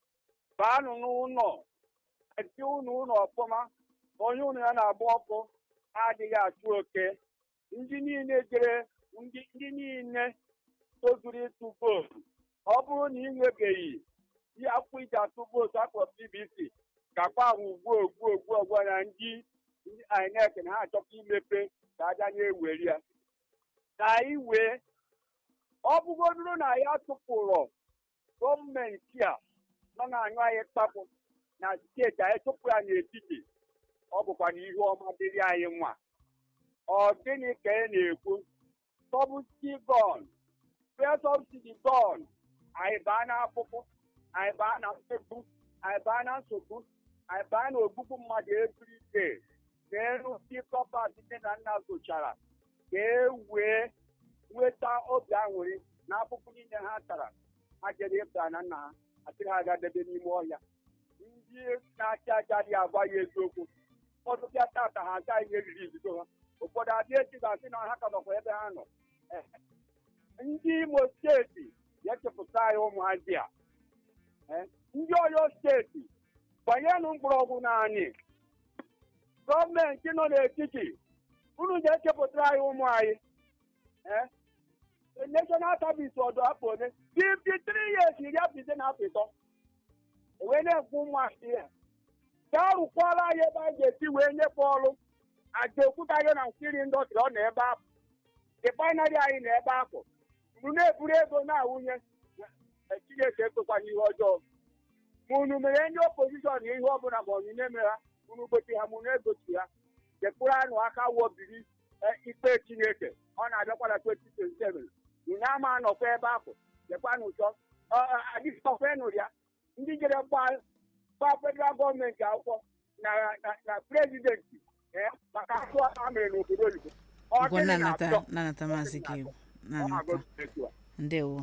baanụ n'ụlọ eti ụnụ ụlọ ọfụma onye ụnụ ya na-agba ọkụ adịghị achụ oke ndị niile jere ndị ndị niile tozuru ịtụ vootu ọ bụrụ na ị nwebeghị ihe akwụkwọ iji atụ vootu akpọ PVC gakwa ahụ ugbu ogbu ogbu ogbu na ndị ndị INEC na ha achọkwa imepe ka aja na-eweri ya na anyị wee ọ bụgodoro na ya tụpụrụ gọọmenti a nọ na-anyụ anyị kpapụ na steeti anyị tụpụ ya n'etiti ọ bụkwa na ihe ọma dịrị anyị nwa ọ gịnị ka ị na-ekwu sọbụsi gon fesọbsidi gon anyị baa n'afụfụ anyị baa na mmegbu anyị baa na nsogbu anyị baa na ogbugbu mmadụ ebiride n'elu ndị kọpa site na nna zochara ka e wee nweta obi aṅụrị na afụfụ niile ha tara ha jere ịba na nna ha atịrị ha gadebe n'ime ọhịa ndị na-achị aja dị agwa ya eziokwu ụfọdụ bịa tata ha agaghị ihe riri ibido ha ụfọdụ adịghị echi ga-asị na ha ka nọkwa ebe ha nọ Eh, ndị imo steeti ga-echepụta anyị ụmụazị a Eh, ndị oyo steeti banyenụ mkpọrọgwụ naanị gọọmenti nọ n'etiti unu ga-echepụtara anyị ụmụ anyị Eh, national service ọdụ afọ ole 53 years iri afọ ise na afọ ịtọ wee na-ekwu ụmụazị ya gaa rụkwara anyị ebe a ga-esi wee nyekwa ọrụ aja okwutaghị na nkiri ndọstrị ọ nọ ebe ahụ ịkpanarị anyị na ebe ahụ unu na-eburu ego na-awụnye Eh, chineke ekwekwana ihe ọjọọ ma unu mere ndị opozishọn ihe ọbụla ma onyinye mere ha unu gochi ha ma unu egochi ha jekpụrụ anụ aka wobiri eh, ikpe chineke ọ na-abịakwa na 2027 unu ama anọkwa ebe ahụ jekwanụ ụzọ adịkọkwenụ ya ndị jere gba gba federal gọọmenti akwụkwọ na na na prezidenti eh, maka atụ a mere n'obodo oyibo Ọ ụgwọ gịnị na-anata na-atọ? na-anata maazị gị Ọ na-anata na-agụ etu a. ndewo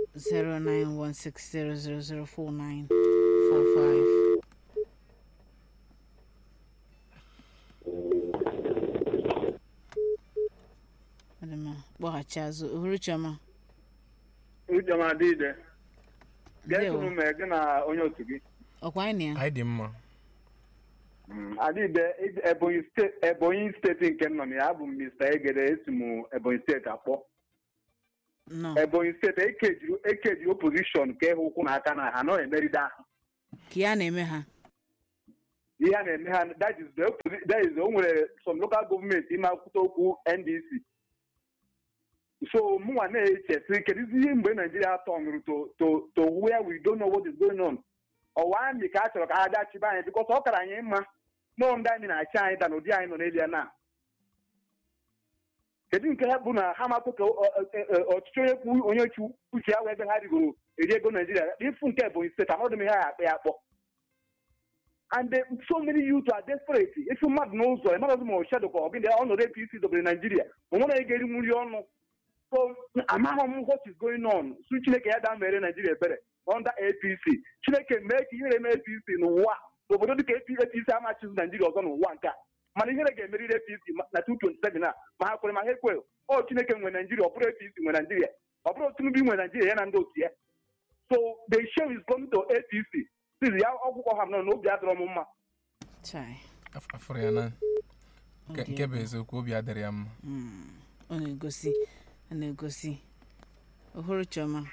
09160004945 Ọ dị mma, kpọghachi azụ ohuru chioma ucheọma dịide ndewo getụrụ mee gị na onye otu gị ọkwa anyị na ya anyị dị mma Mm, adịbe ebonyi steeti ebonyi steeti nke m nọ na ya abụ m mr egede esi m ebonyi steeti akpọ nọ ebonyi steeti ekejiri ekejiri opozishọn ka ịhụ ụkwụ na aka na ha nọ emeride ahụ ka ya na-eme ha ihe a na-eme ha that is the opposi- that is the- o nwere some local gọọmenti ime akwụkwọ okwu ndc so mụnwa na-echesi kedụzi ihe mgbe naijiria tọnụrụ to to to where we don't know what is going on ọwa amị ka a chọrọ ka ha bịa chiba anyị bikọs ọ kara anyị mma nọọ ndị anyị na-achị anyị da n'ụdị anyị nọ n'elu ya na kedu nke ha bụ na ha matụ ka ọ- ọ- ọ- ọchịchị onye kwu onye chi uche ya wee ebe ha rigoro eri ego naijiria ịfụ nke ebonyi steeti anọdụ m ihe ha akpa ya akpọ and they, so many youth are desperate ịfụ mmadụ n'ụzọ ịmarazi ma ọchadụ ka ọ gị ọnọdụ apc dobere naijiria o nwere onye ga-eri nri ọnụ so amaghị m what is going on su chineke ya daa mere naijiria ebere under apc chineke mee ka ihere mee apc n'ụwa n'obodo dịka apc amachizi naijiria ọzọ n'ụwa nke a mana ihere ga-emeriri apc ma- na 227 a ma ha kwere ma ha ekwe ọ chineke nwe naijiria ọ bụrụ apc nwe naijiria ọ bụrụ tinubu nwe naijiria ya na ndị otu ya so the show is going to apc sizi ya ọgwụkwọ ha nọ n'obi adịrọ m mma chai Af- afụrụ ya na nke Ọ dị nke bụ egwu. eziokwu obi adịrị ya mma Mm, ọ na-egosi ọ na-egosi ohuru chioma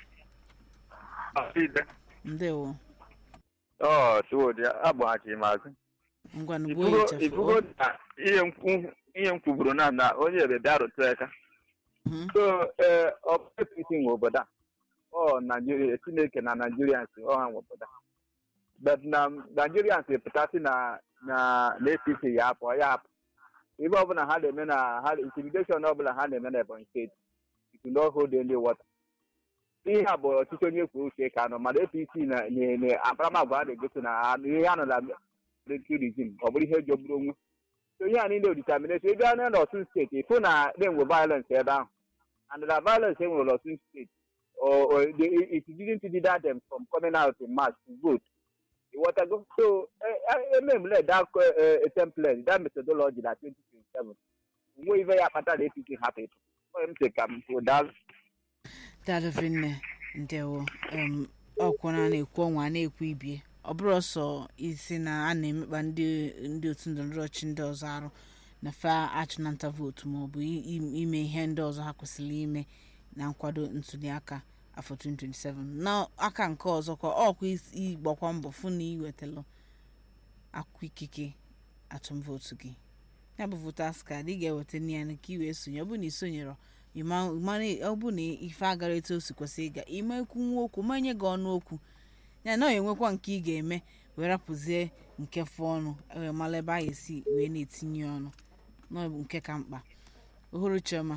ndewo ọ chuwodi agbaghachi m azụ ngwa nugbo ifugo echefu ifugo na ihe mkwu ihe m kwuburu na na onye ebe bịa rụtụ aka so ee ọ bụ apc nwe obodo a ọ naijiria chineke na naijirians ọ ha nwe obodo a but na naijirians pụtasị na na na apc ya apụ ya apụ ibe ọbụla ha na-eme na ha intimidation ọbụla ha na-eme na ebonyi steeti it will not hold any water ihe a bụ ọchịchị onye kwuo uche ka nọ mana apc na na- na akparamagwa a na-egosi na ha- ihe ha nọ na military regime ọ bụrụ ihe jọgburu onwe so ihe a niile determination ebe anya na ọtụtụ steeti ịfụ na na-enwe violence ebe ahụ and the violence enwere n'ọtụtụ steeti or, or they, it didn't deter them from coming out in mass to vote ịghọtago so ememle that uh, template that methodology na 2027 nwe ife ya kpatara apc hapụ ịpụ onye m sị ka m kwuo daalụ dadụvinne ndewo em ọkwụna na-ekwu ọnwa a na-ekwu ibie ọ bụrụ ọsọ isi na a na-emekpa ndị ndị otu ndọrọndọrọ ọchị ndị ọzọ arụ na fa achụnanta vootu maọbụ i- i- ime ihe ndị ọzọ ha kwesịrị ime na nkwado ntuliaka afọ 2027 n'aka nke ọzọ ka ọkwa is- ịgbakwa mbọ fụ na iwetalụ akwụkwọ ikike atụm vootu gị ya bụ votas kaadị ị ga-eweta nne ya na ka i wee sonye ọ bụ na ị sonyere ịma- ịmara ọ bụ na ife agara etu o si kwesị ịga ime ekwu nwa okwu ma nye gị ọnụ okwu ya na ọ enwekwa nke ị ga-eme wee rapụzie nke fụ ọnụ wee mara ebe a ga-esi wee na-etinye ọnụ na ọ bụ nke ka mkpa ohuru chioma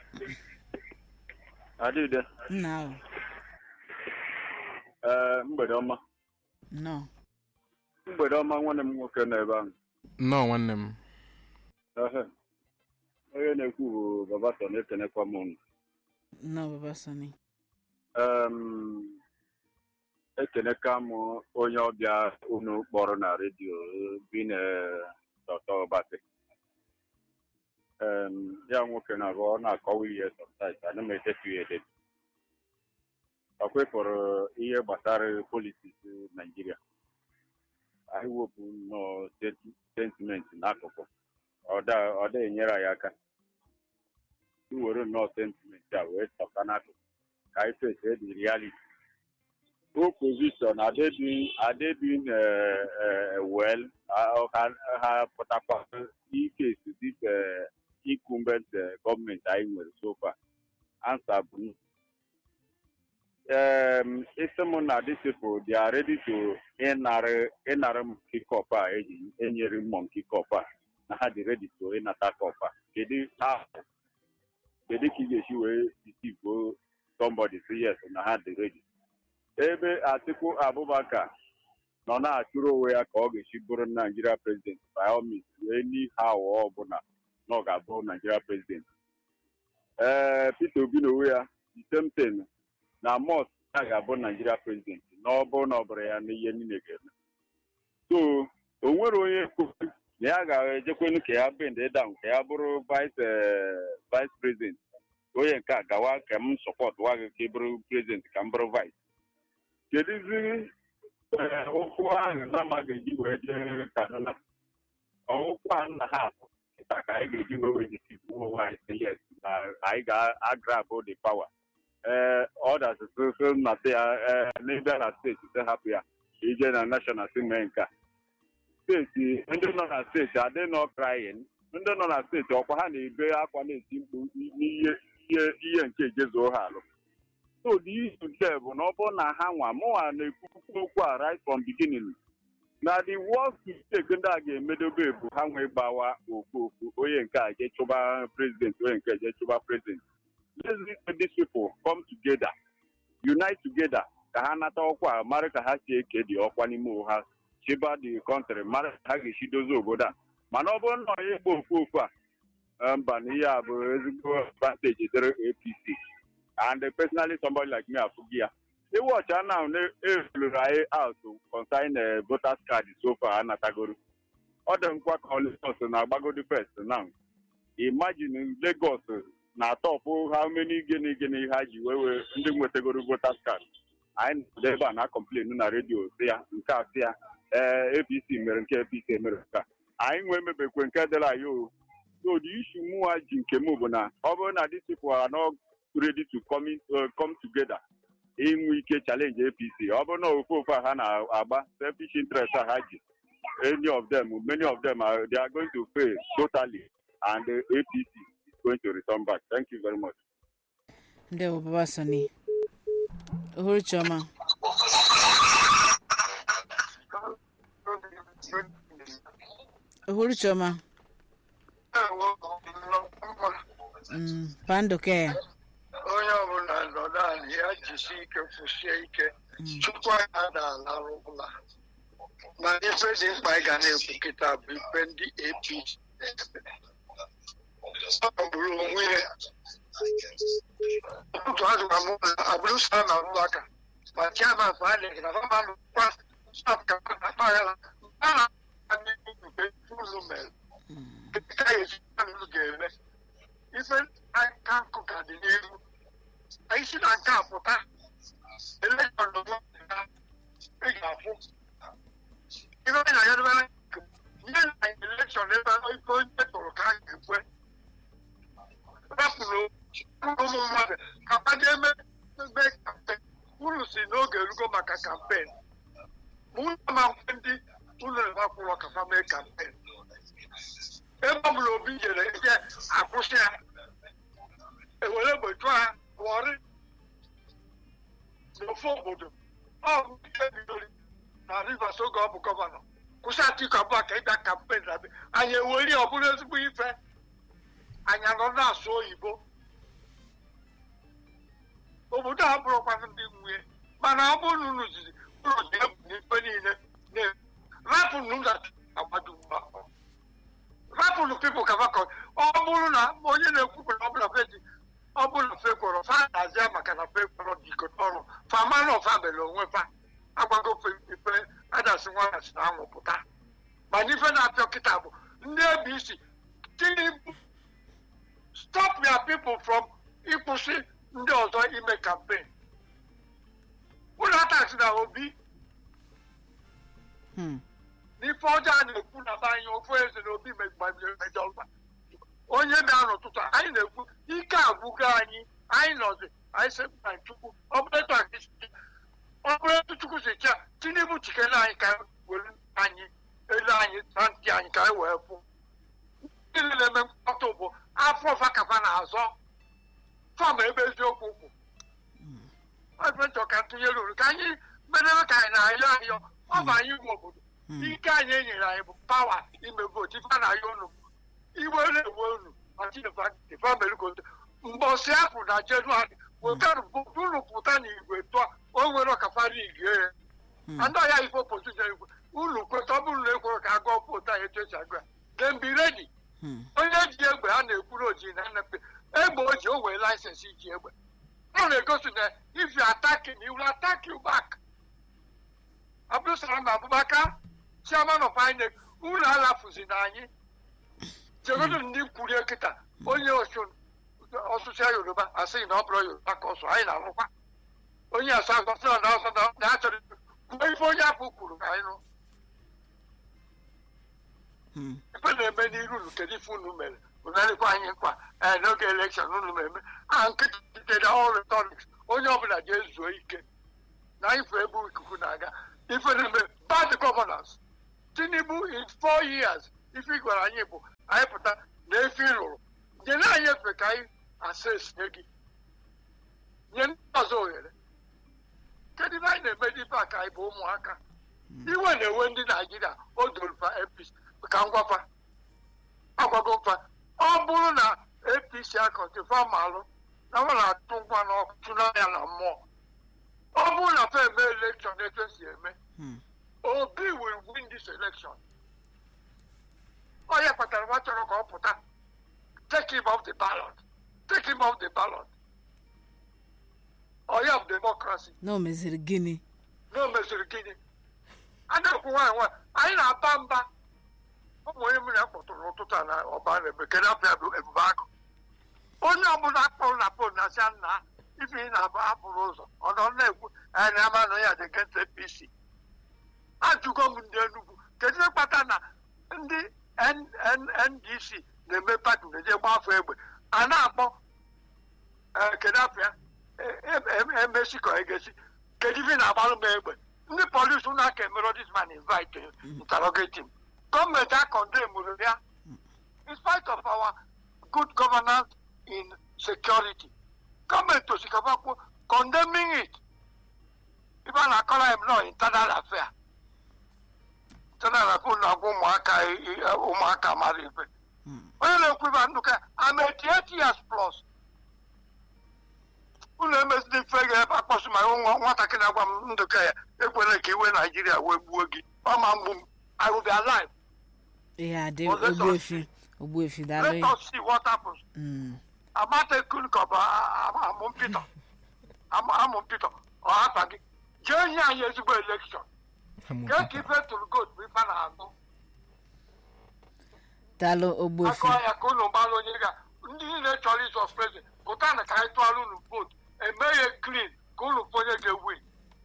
adịde nna ahụ ee mgbede ọma nnọọ mgbede ọma nwanne m nwoke nọ ebe ahụ nnọọ nwanne m Ehe. onye na-ekwu bụ babaso na-ekenekwa m unu nnọọ baba sani Em, ekeneka m onye ọbịa unu kpọrọ na redio bi na dọta ọbasi Em, ya nwoke na ọ na-akọwa ihe sometimes ana m echefu ya edetu ọ kwepụrụ ihe gbasara politiks naijiria anyị wepụ nnọọ senti- sentimenti n'akụkụ ọ da- ọ da enyere anyị aka iwere nnọọ sentimenti a wee tọka n'akụkụ ka anyị face the reality opposition adịghị adịghị well uh, ha ha pụtakwa ike dịka incumbent eh, gọọmenti anyị nwere so far answer bụ no. um, isi m na these people they are ready to ịnara ịnara m kikọp a eji enyere m monkey cup a na ha dị ready to ịnata cup a kedu ha kedu ka ị ga-esi wee deceive somebody say yes na ha dị ready ebe atiku abubakar nọ na-achụrụ onwe ya ka ọ ga-esi bụrụ naijiria prezident by all means wee n'ihe aghụghọ ọbụla na ọ ga-abụ naijiria prezident ee peter obi na onwe ya the same thing na mos ya ga-abụ naijiria prezident na ọ bụrụ na ọ bụrụ ya n'ihe niile ga-eme so o nwere onye kwuru na ya ga-ejekwenu ka ya bend down ka ya bụrụ vice eh, vice president onye nke a gawa ka m sọpọt wa gị ka ị bụrụ prezident ka m bụrụ vice kedụzi eh, okwu ahụ nama ga-eji wee jee kaduna ọwụkwa nna ha apụ kịta ka anyị ga-eji wee wejisi onwe anyị sị yes na anyị ga-agrabụ the power ee ọdas so na sị ya ee n'ebe na steeti sị hapụ ya ije na national si mee nke a steeti ndị nọ na steeti adị nọ krayin ndị nọ na steeti ọkwa ha na-ebe akwa na-eti mkpu n'ihe ihe ihe nke ejezuo ha alụ so the issue there bụ na ọ bụrụ na ha nwa mụnwa na-ekwukwu okwu a right from beginning na the worst mistake ndị a ga-emedobe bụ ha nwee gbawa okwu okwu onye nke a je chụba president onye nke je chụba president let's let these people come together unite together ka ha nata ọkwa a mara ka ha si eke dị ọkwa n'ime ha chịba the country mara ka ha ga-esi dozie obodo a mana ọ bụrụ na onye gba okwu okwu a mba na ihe a bụ ezigbo advantage dịrị apc and personally somebody like me afụghị ya iwọcha now na-eruru anyị out consign voters card so far anatagoro ọ dị nkwa ka Lagos na-agbagodi first now imagine Lagos na-atọpụ how many gịnị gịnị ha ji wee wee ndị nwetagoro voters card anyị nọ ebe a na-akọmplen na redio si ya nke a si ya ee apc mere nke apc mere nke a anyị nwee mebekwe nke dịrị anyị o so the issue mụwa ji nke m bụ na ọ bụrụ na these people are not ready to come, in, uh, come together inwe ike challenge apc ọ bụrụ na ofe ofe a ha na-agba selfish interest a ha ji any of them many of them are, they are going to fail totally and uh, apc is going to return back thank you very much ndewo baba sani ohuru chioma ohuru chioma mm, pandoke onye ọbụla nọdụ ala ya jisi ike kwụsie ike chukwu anyị adaalarụ ụla ma ife dị mkpa anyị ga na-ekwu kịta bụ ife ndị apc ọ bụrụ onwe ya ụtụtụ azụra m ụlọ abụrụ sa na ụlọ aka ma chiama fanịk na famanụ kwa staf ka na mpaghara a na nke ụlọ mere ka ya esi ga-eme ife aka nkụ ka dị n'ihu anyị si na nke a pụta elekshọn nọ ị ga-afụ ife anyị na-anya debe nye na elekshọn ebe ife onye tụrụ ka a ga-ekwe rapụrụ ụmụ mmadụ ka kpado eme ebe kampen unu si n'oge erugo maka kampen ma unu ma nkwe ndị unu na-akwụrọ ka fa mee kampen ebe ọ bụla obi jere ebe akwụsị ya ewere egbe chụọ ha wọrị n'ofe obodo ọ ihe bidoro na rivers oge ọ bụ gọvanọ kwụsị atiku abụọ ka ịbịa kampen na anyị eweri ọ bụrụ ezigbo ife anyị anọ na-asụ oyibo obodo a bụrụkwanụ ndị nwunye mana ọ bụrụ na unu zizi ụlọ dị egwu n'ife niile rapụnụ na agbado mgba rapụnụ pipụl ka fakọ ọ bụrụ na onye na-ekwukwere ọ bụla fedi ọ bụla fekwọrọ fa na-azịa maka na fekwọrọ dịkọta ọrụ famanụ ọfa mere onwe fa agbago ife adasị nwana si na anwụ pụta mana ife na-apịọ kịta bụ ndị abc tinubu stop your people from ịkwụsị ndị ọzọ ime kampen ụlọ ataksi na obi n'ife ọjọọ a na-ekwu na be anyị ofu eze na obi mejọ ọgba onye bịa n'ụtụtụ anyị na-ekwu ike agwụgo anyị anyị nọzi anyị sị na chukwu ọ bụrụ etu anyị si ọ bụrụ etu chukwu si chia tinubu chikere anyị ka were anyị elu anyị na ntị anyị ka anyị wee pụ ndị na-eme mkpọtụ bụ afọ ọfa kafa na-azọ fọm ebe eziokwu kwụ ọbụchọ ka ntụnyere uru ka anyị merebe ka anyị na-ayọ ayọ ọ bụ anyị nwe obodo ike anyị enyere anyị bụ pawa ime vootu ife a na-ayọ unu iwe na-ewe unu machifamerigoto mbọsị apụ na jenụwarị wetara unu pụta na igwe tụọ o nwere ọkafara igwe ya ndị ọya ife opozishọn igwe unu kweta ọ bụrụ na ekwere ka a gụọ vootu anyị etu esi agụ ya dem be ready onye ji egbe ha na-ekwuru oji na nnepe egbe o ji o wee laịsensị iji egbe ọ na-egosi na if you attack him he will attack you back abdulsalam abubakar chairman of inec unu alafuzi na anyị jegodo ndị kwurie kịta onye ọsụsịa yoruba asịghị na ọ bụrụ yoruba ka ọsọ anyị na-arụkwa onye asa agọsị na ọsọ na achọrọ kwuo ife onye afọ kwuru ka anyị nụ ife na-eme n'iru unu kedu ife unu mere ụnarịkwa anyị nkwa ee n'oge elekshọn unu na-eme a nkịtị dịdị all rhetorics onye ọbụla ga-ezuo ike na ife ebe ikuku na-aga ife na-eme bad governance tinubu in four years ife ị gwara anyị bụ anyị pụta na efe ị lụrụ nye na anyị efe ka anyị ases nye gị nye ndị ọzọ ohere kedu ife anyị na-eme n'ife a ka anyị bụ ụmụaka iwe na-ewe ndị naijiria o dorufa apc ka ngwafa agwago mfa ọ bụrụ na apc akọtịfa malụ na ọ na-atụ ngwa n'ọkụ tụnanya na mmụọ ọ bụrụ na fa eme elekshọn etu esi eme obi will win this election ọ ya kpatara nwa chọrọ ka ọ pụta take him off the ballot take him off the ballot ọ ya bụ democracy na o meziri gịnị na o meziri gịnị a na-ekwu nwaanyị nwaanyị anyị na-aba mba ụmụ onye mmiri a kpọtụrụ ụtụtụ a na ọba na bekee afọ ya bụ ebube agụ onye ọbụla akpọrọ na pol na sia nna ife ị na-abụ apụrụ ụzọ ọ nọ na-ekwu anyị na-ama na ya dị against apc ajụgo m ndị enugwu kedu ihe kpata na ndị N- N- ndc na-eme pati na-eje gba afọ egbe a na-akpọ eh, kedu afọ ya E- e- e- emesi ka egesi kedu ife ị na-agbalụ m egbe ndị polisi ụlọ aka emero this man invite him, interrogate him gọọmenti akọndemụrụ ya in spite of our good governance in security gọọmenti osikapa kwuo condemning it ife a na-akọrọ ya nọ internal affair internal affair na-agwa ụmụaka i- i- ụmụaka mara ife onye na-ekwu ife ndụ ka I'm 88 years plus ụlọ emezili ife ga-ebe akpọsụ ma nwa- nwatakịrị agwa m ndụka ya ekwela ka iwe naijiria wee gbuo gị ọ ma mgbu m I will be alive ihe adị Well, let's ogbuefi ogbuefi let daalụ us see what happens Mm. amatekun ka ọ bụ amụ mpịtọ amụ mpịtọ ọ hapa gị jee nye anyị ezigbo elekshọn kee ka ife tụrụ goat bụ ife a na-agụ daalụ ogbuefi akọ ya ka unu gbalụ onye ga ndị niile chọrọ ịzọ prezident pụta na ka anyị tụọrọ unu vootu eme ya klin ka unu fụ onye ga-ewin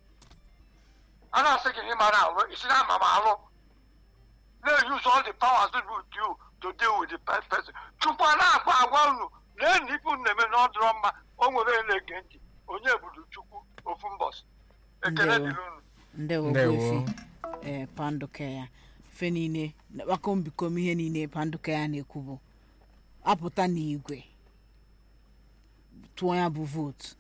a na-asị gị na ị mara alụ isi na ama m alụ na-use all the powers with you to deal with the pe- person chukwu a na-agwa agwa unu lee na ife unu na-eme na ọ dịrọ mma o nwere onye na-ege ntị onye budu chukwu ofu mbọsị ekele Ndewo. dịrị unu ndewo Ndewo. ogbuefi ee panduke ya fe niile akpakọ mbikom ihe niile panduke ya na-ekwu bụ apụta n'igwe tụọ ya bụ vootu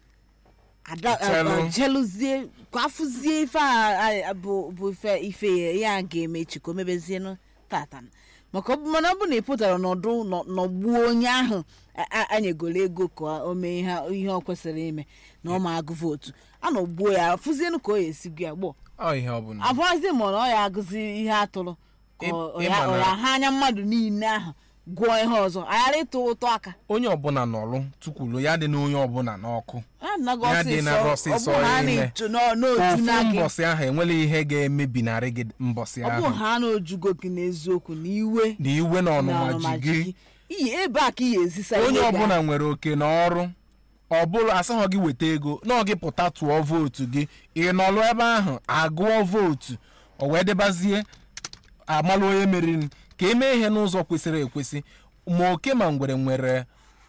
ada Chelụ. a- a- jeluzie ka afụzie ife a a- bụ bụ ife ife ya ya ga-eme echi ka o mebezienụ tata maka ọ bụ- mana ọ bụ na ị pụtara n'ọdụ nọ- nọgbuo onye ahụ a- a- anyegoro ego ka o mee ihe ihe ọ kwesịrị ime na ọ ma agụ vootu a nọgbuo ya fụzienụ ka o ya esi gụ ya gbọọ ọ ihe ọ bụla abụrụzi ma na ọ ya agụzi ihe atụrụ ka Ị- ọ ịma ya ọ na- ya ha anya mmadụ niile ahụ gụọ ihe ọzọ aghara ịtụ ụtọ aka onye ọbụla nọrụ tukwulu ya dị na onye ọbụla n'ọkụ a nago Ya dị na ọsịsọ ọsịsọ ọ bụ ha ime. na-eju n'o- n'oju ofu na gị mbọsị ahụ enwela ihe ga-emebinarị gị mbọsị ọ bụ ahụ ha na-ojugo gị n'eziokwu na iwe na iwe na na ọnụma ọnụma ji ji gị gị iyi ebe a ka ị ga-ezisa onye iwe gị ọbụla ahụ. nwere oke n'ọrụ ọ bụrụ asaghọ gị weta ego na ọ gị pụta tụọ vootu gị ị nọlụ ebe ahụ agụọ vootu o wee debazie amalụ onye meriri ka emee ihe n'ụzọ kwesịrị ekwesị ma oke ma ngwere nwere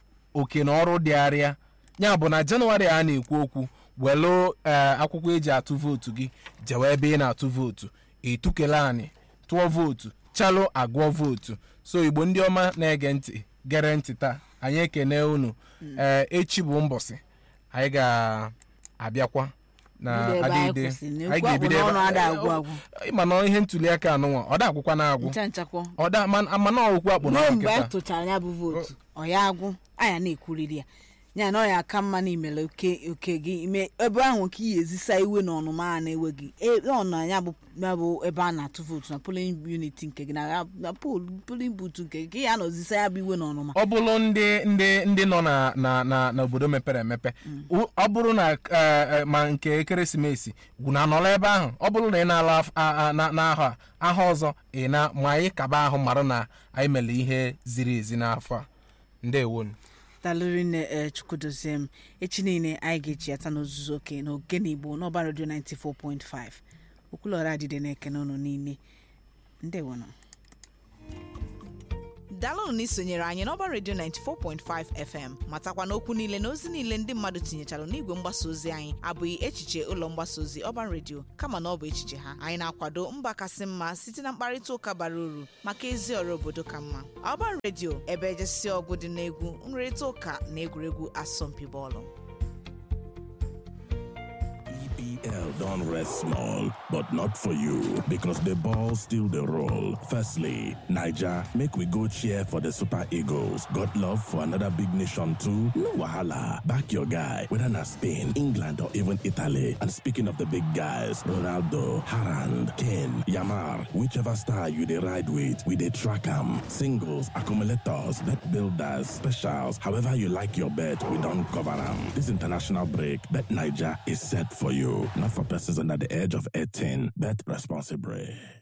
oke na ọrụ dịgharịa ya bụ na jenụwarị a na-ekwu okwu welụ ee akwụkwọ eji atụ vootu gị jewe ebe ị na-atụ vootu etukele anyị tụọ vootu chalụ agụọ vootu so igbo ndị ọma na-ege ntị gere ntị taa anyị ekene unu ee echi bụ mbọsị anyị ga-abịakwa na Bido ebe anyị adịide kwụsịrị, na ekwu akpụ n'ọnụ ada agwụ agwụ. ịma na ihe ntuli aka anụnwa ọ da agwụkwa na agwụ ncha nchakwọ ọ da mana mana okwu akpụ na ruo mgbe anyị nkịta tụchara ya bụ vootu ọ ya agwụ anya na-ekwuriri ya ya na ọ ya aka mma na imere oke oke gị ime ebe ahụ ka ị ezisa iwe na ọnụma a na-ewe gị E- ọ na ya bụ ya bụ ebe a na-atụ vootu na polin unit nke gị na ya- na pol polin butu nke gị ka ị ya nọzisa ya bụ iwe na ọnụma ọ bụrụ ndị ndị ndị nọ na na na n'obodo mepere emepe u- ọ bụrụ na eh, eh, ma nke ekeresimesi gwuna nọrọ ebe ahụ ọ bụrụ na ị na-ala af- a- a- na- n'ahọ a aha ọzọ ị na ma anyị kaba ahụ mara na anyị mere ihe ziri ezi n'afọ a ndewonu dalụri nne ee chukwudozie m echi niile anyị ga-eji ata n'ozuzu oke na ogene igbo n'ọba redio 94.5 okwulọra adịde na-ekene ụnụ niile ndewonụ daalụnụ na isonyere anyị n'ọba redio 94.5 fm matakwa na okwu niile na ozi niile ndị mmadụ tinyechara n'igwe mgbasa ozi anyị abụghị echiche ụlọ mgbasa ozi ọba redio kama na ọ bụ echiche ha anyị na-akwado mba kasị mma site na mkparịta ụka bara uru maka ezi ọrụ obodo ka mma ọba redio ebe ejesi ọgụ dị n'egwu nrịrịta ụka na egwuregwu asọmpi bọọlụ EPL don't rest small, but not for you because the ball still the roll. Firstly, Niger, make we go cheer for the Super Eagles. Got love for another big nation too? No wahala. Back your guy, whether na Spain, England, or even Italy. And speaking of the big guys, Ronaldo, Harand, Kane, Yamar, whichever star you they ride with, we they track 'em. Singles, accumulators, bet builders, specials, however you like your bet, we don't cover 'em. This international break, Bet Niger is set for you. Not for persons under the age of 18. Bet responsibly.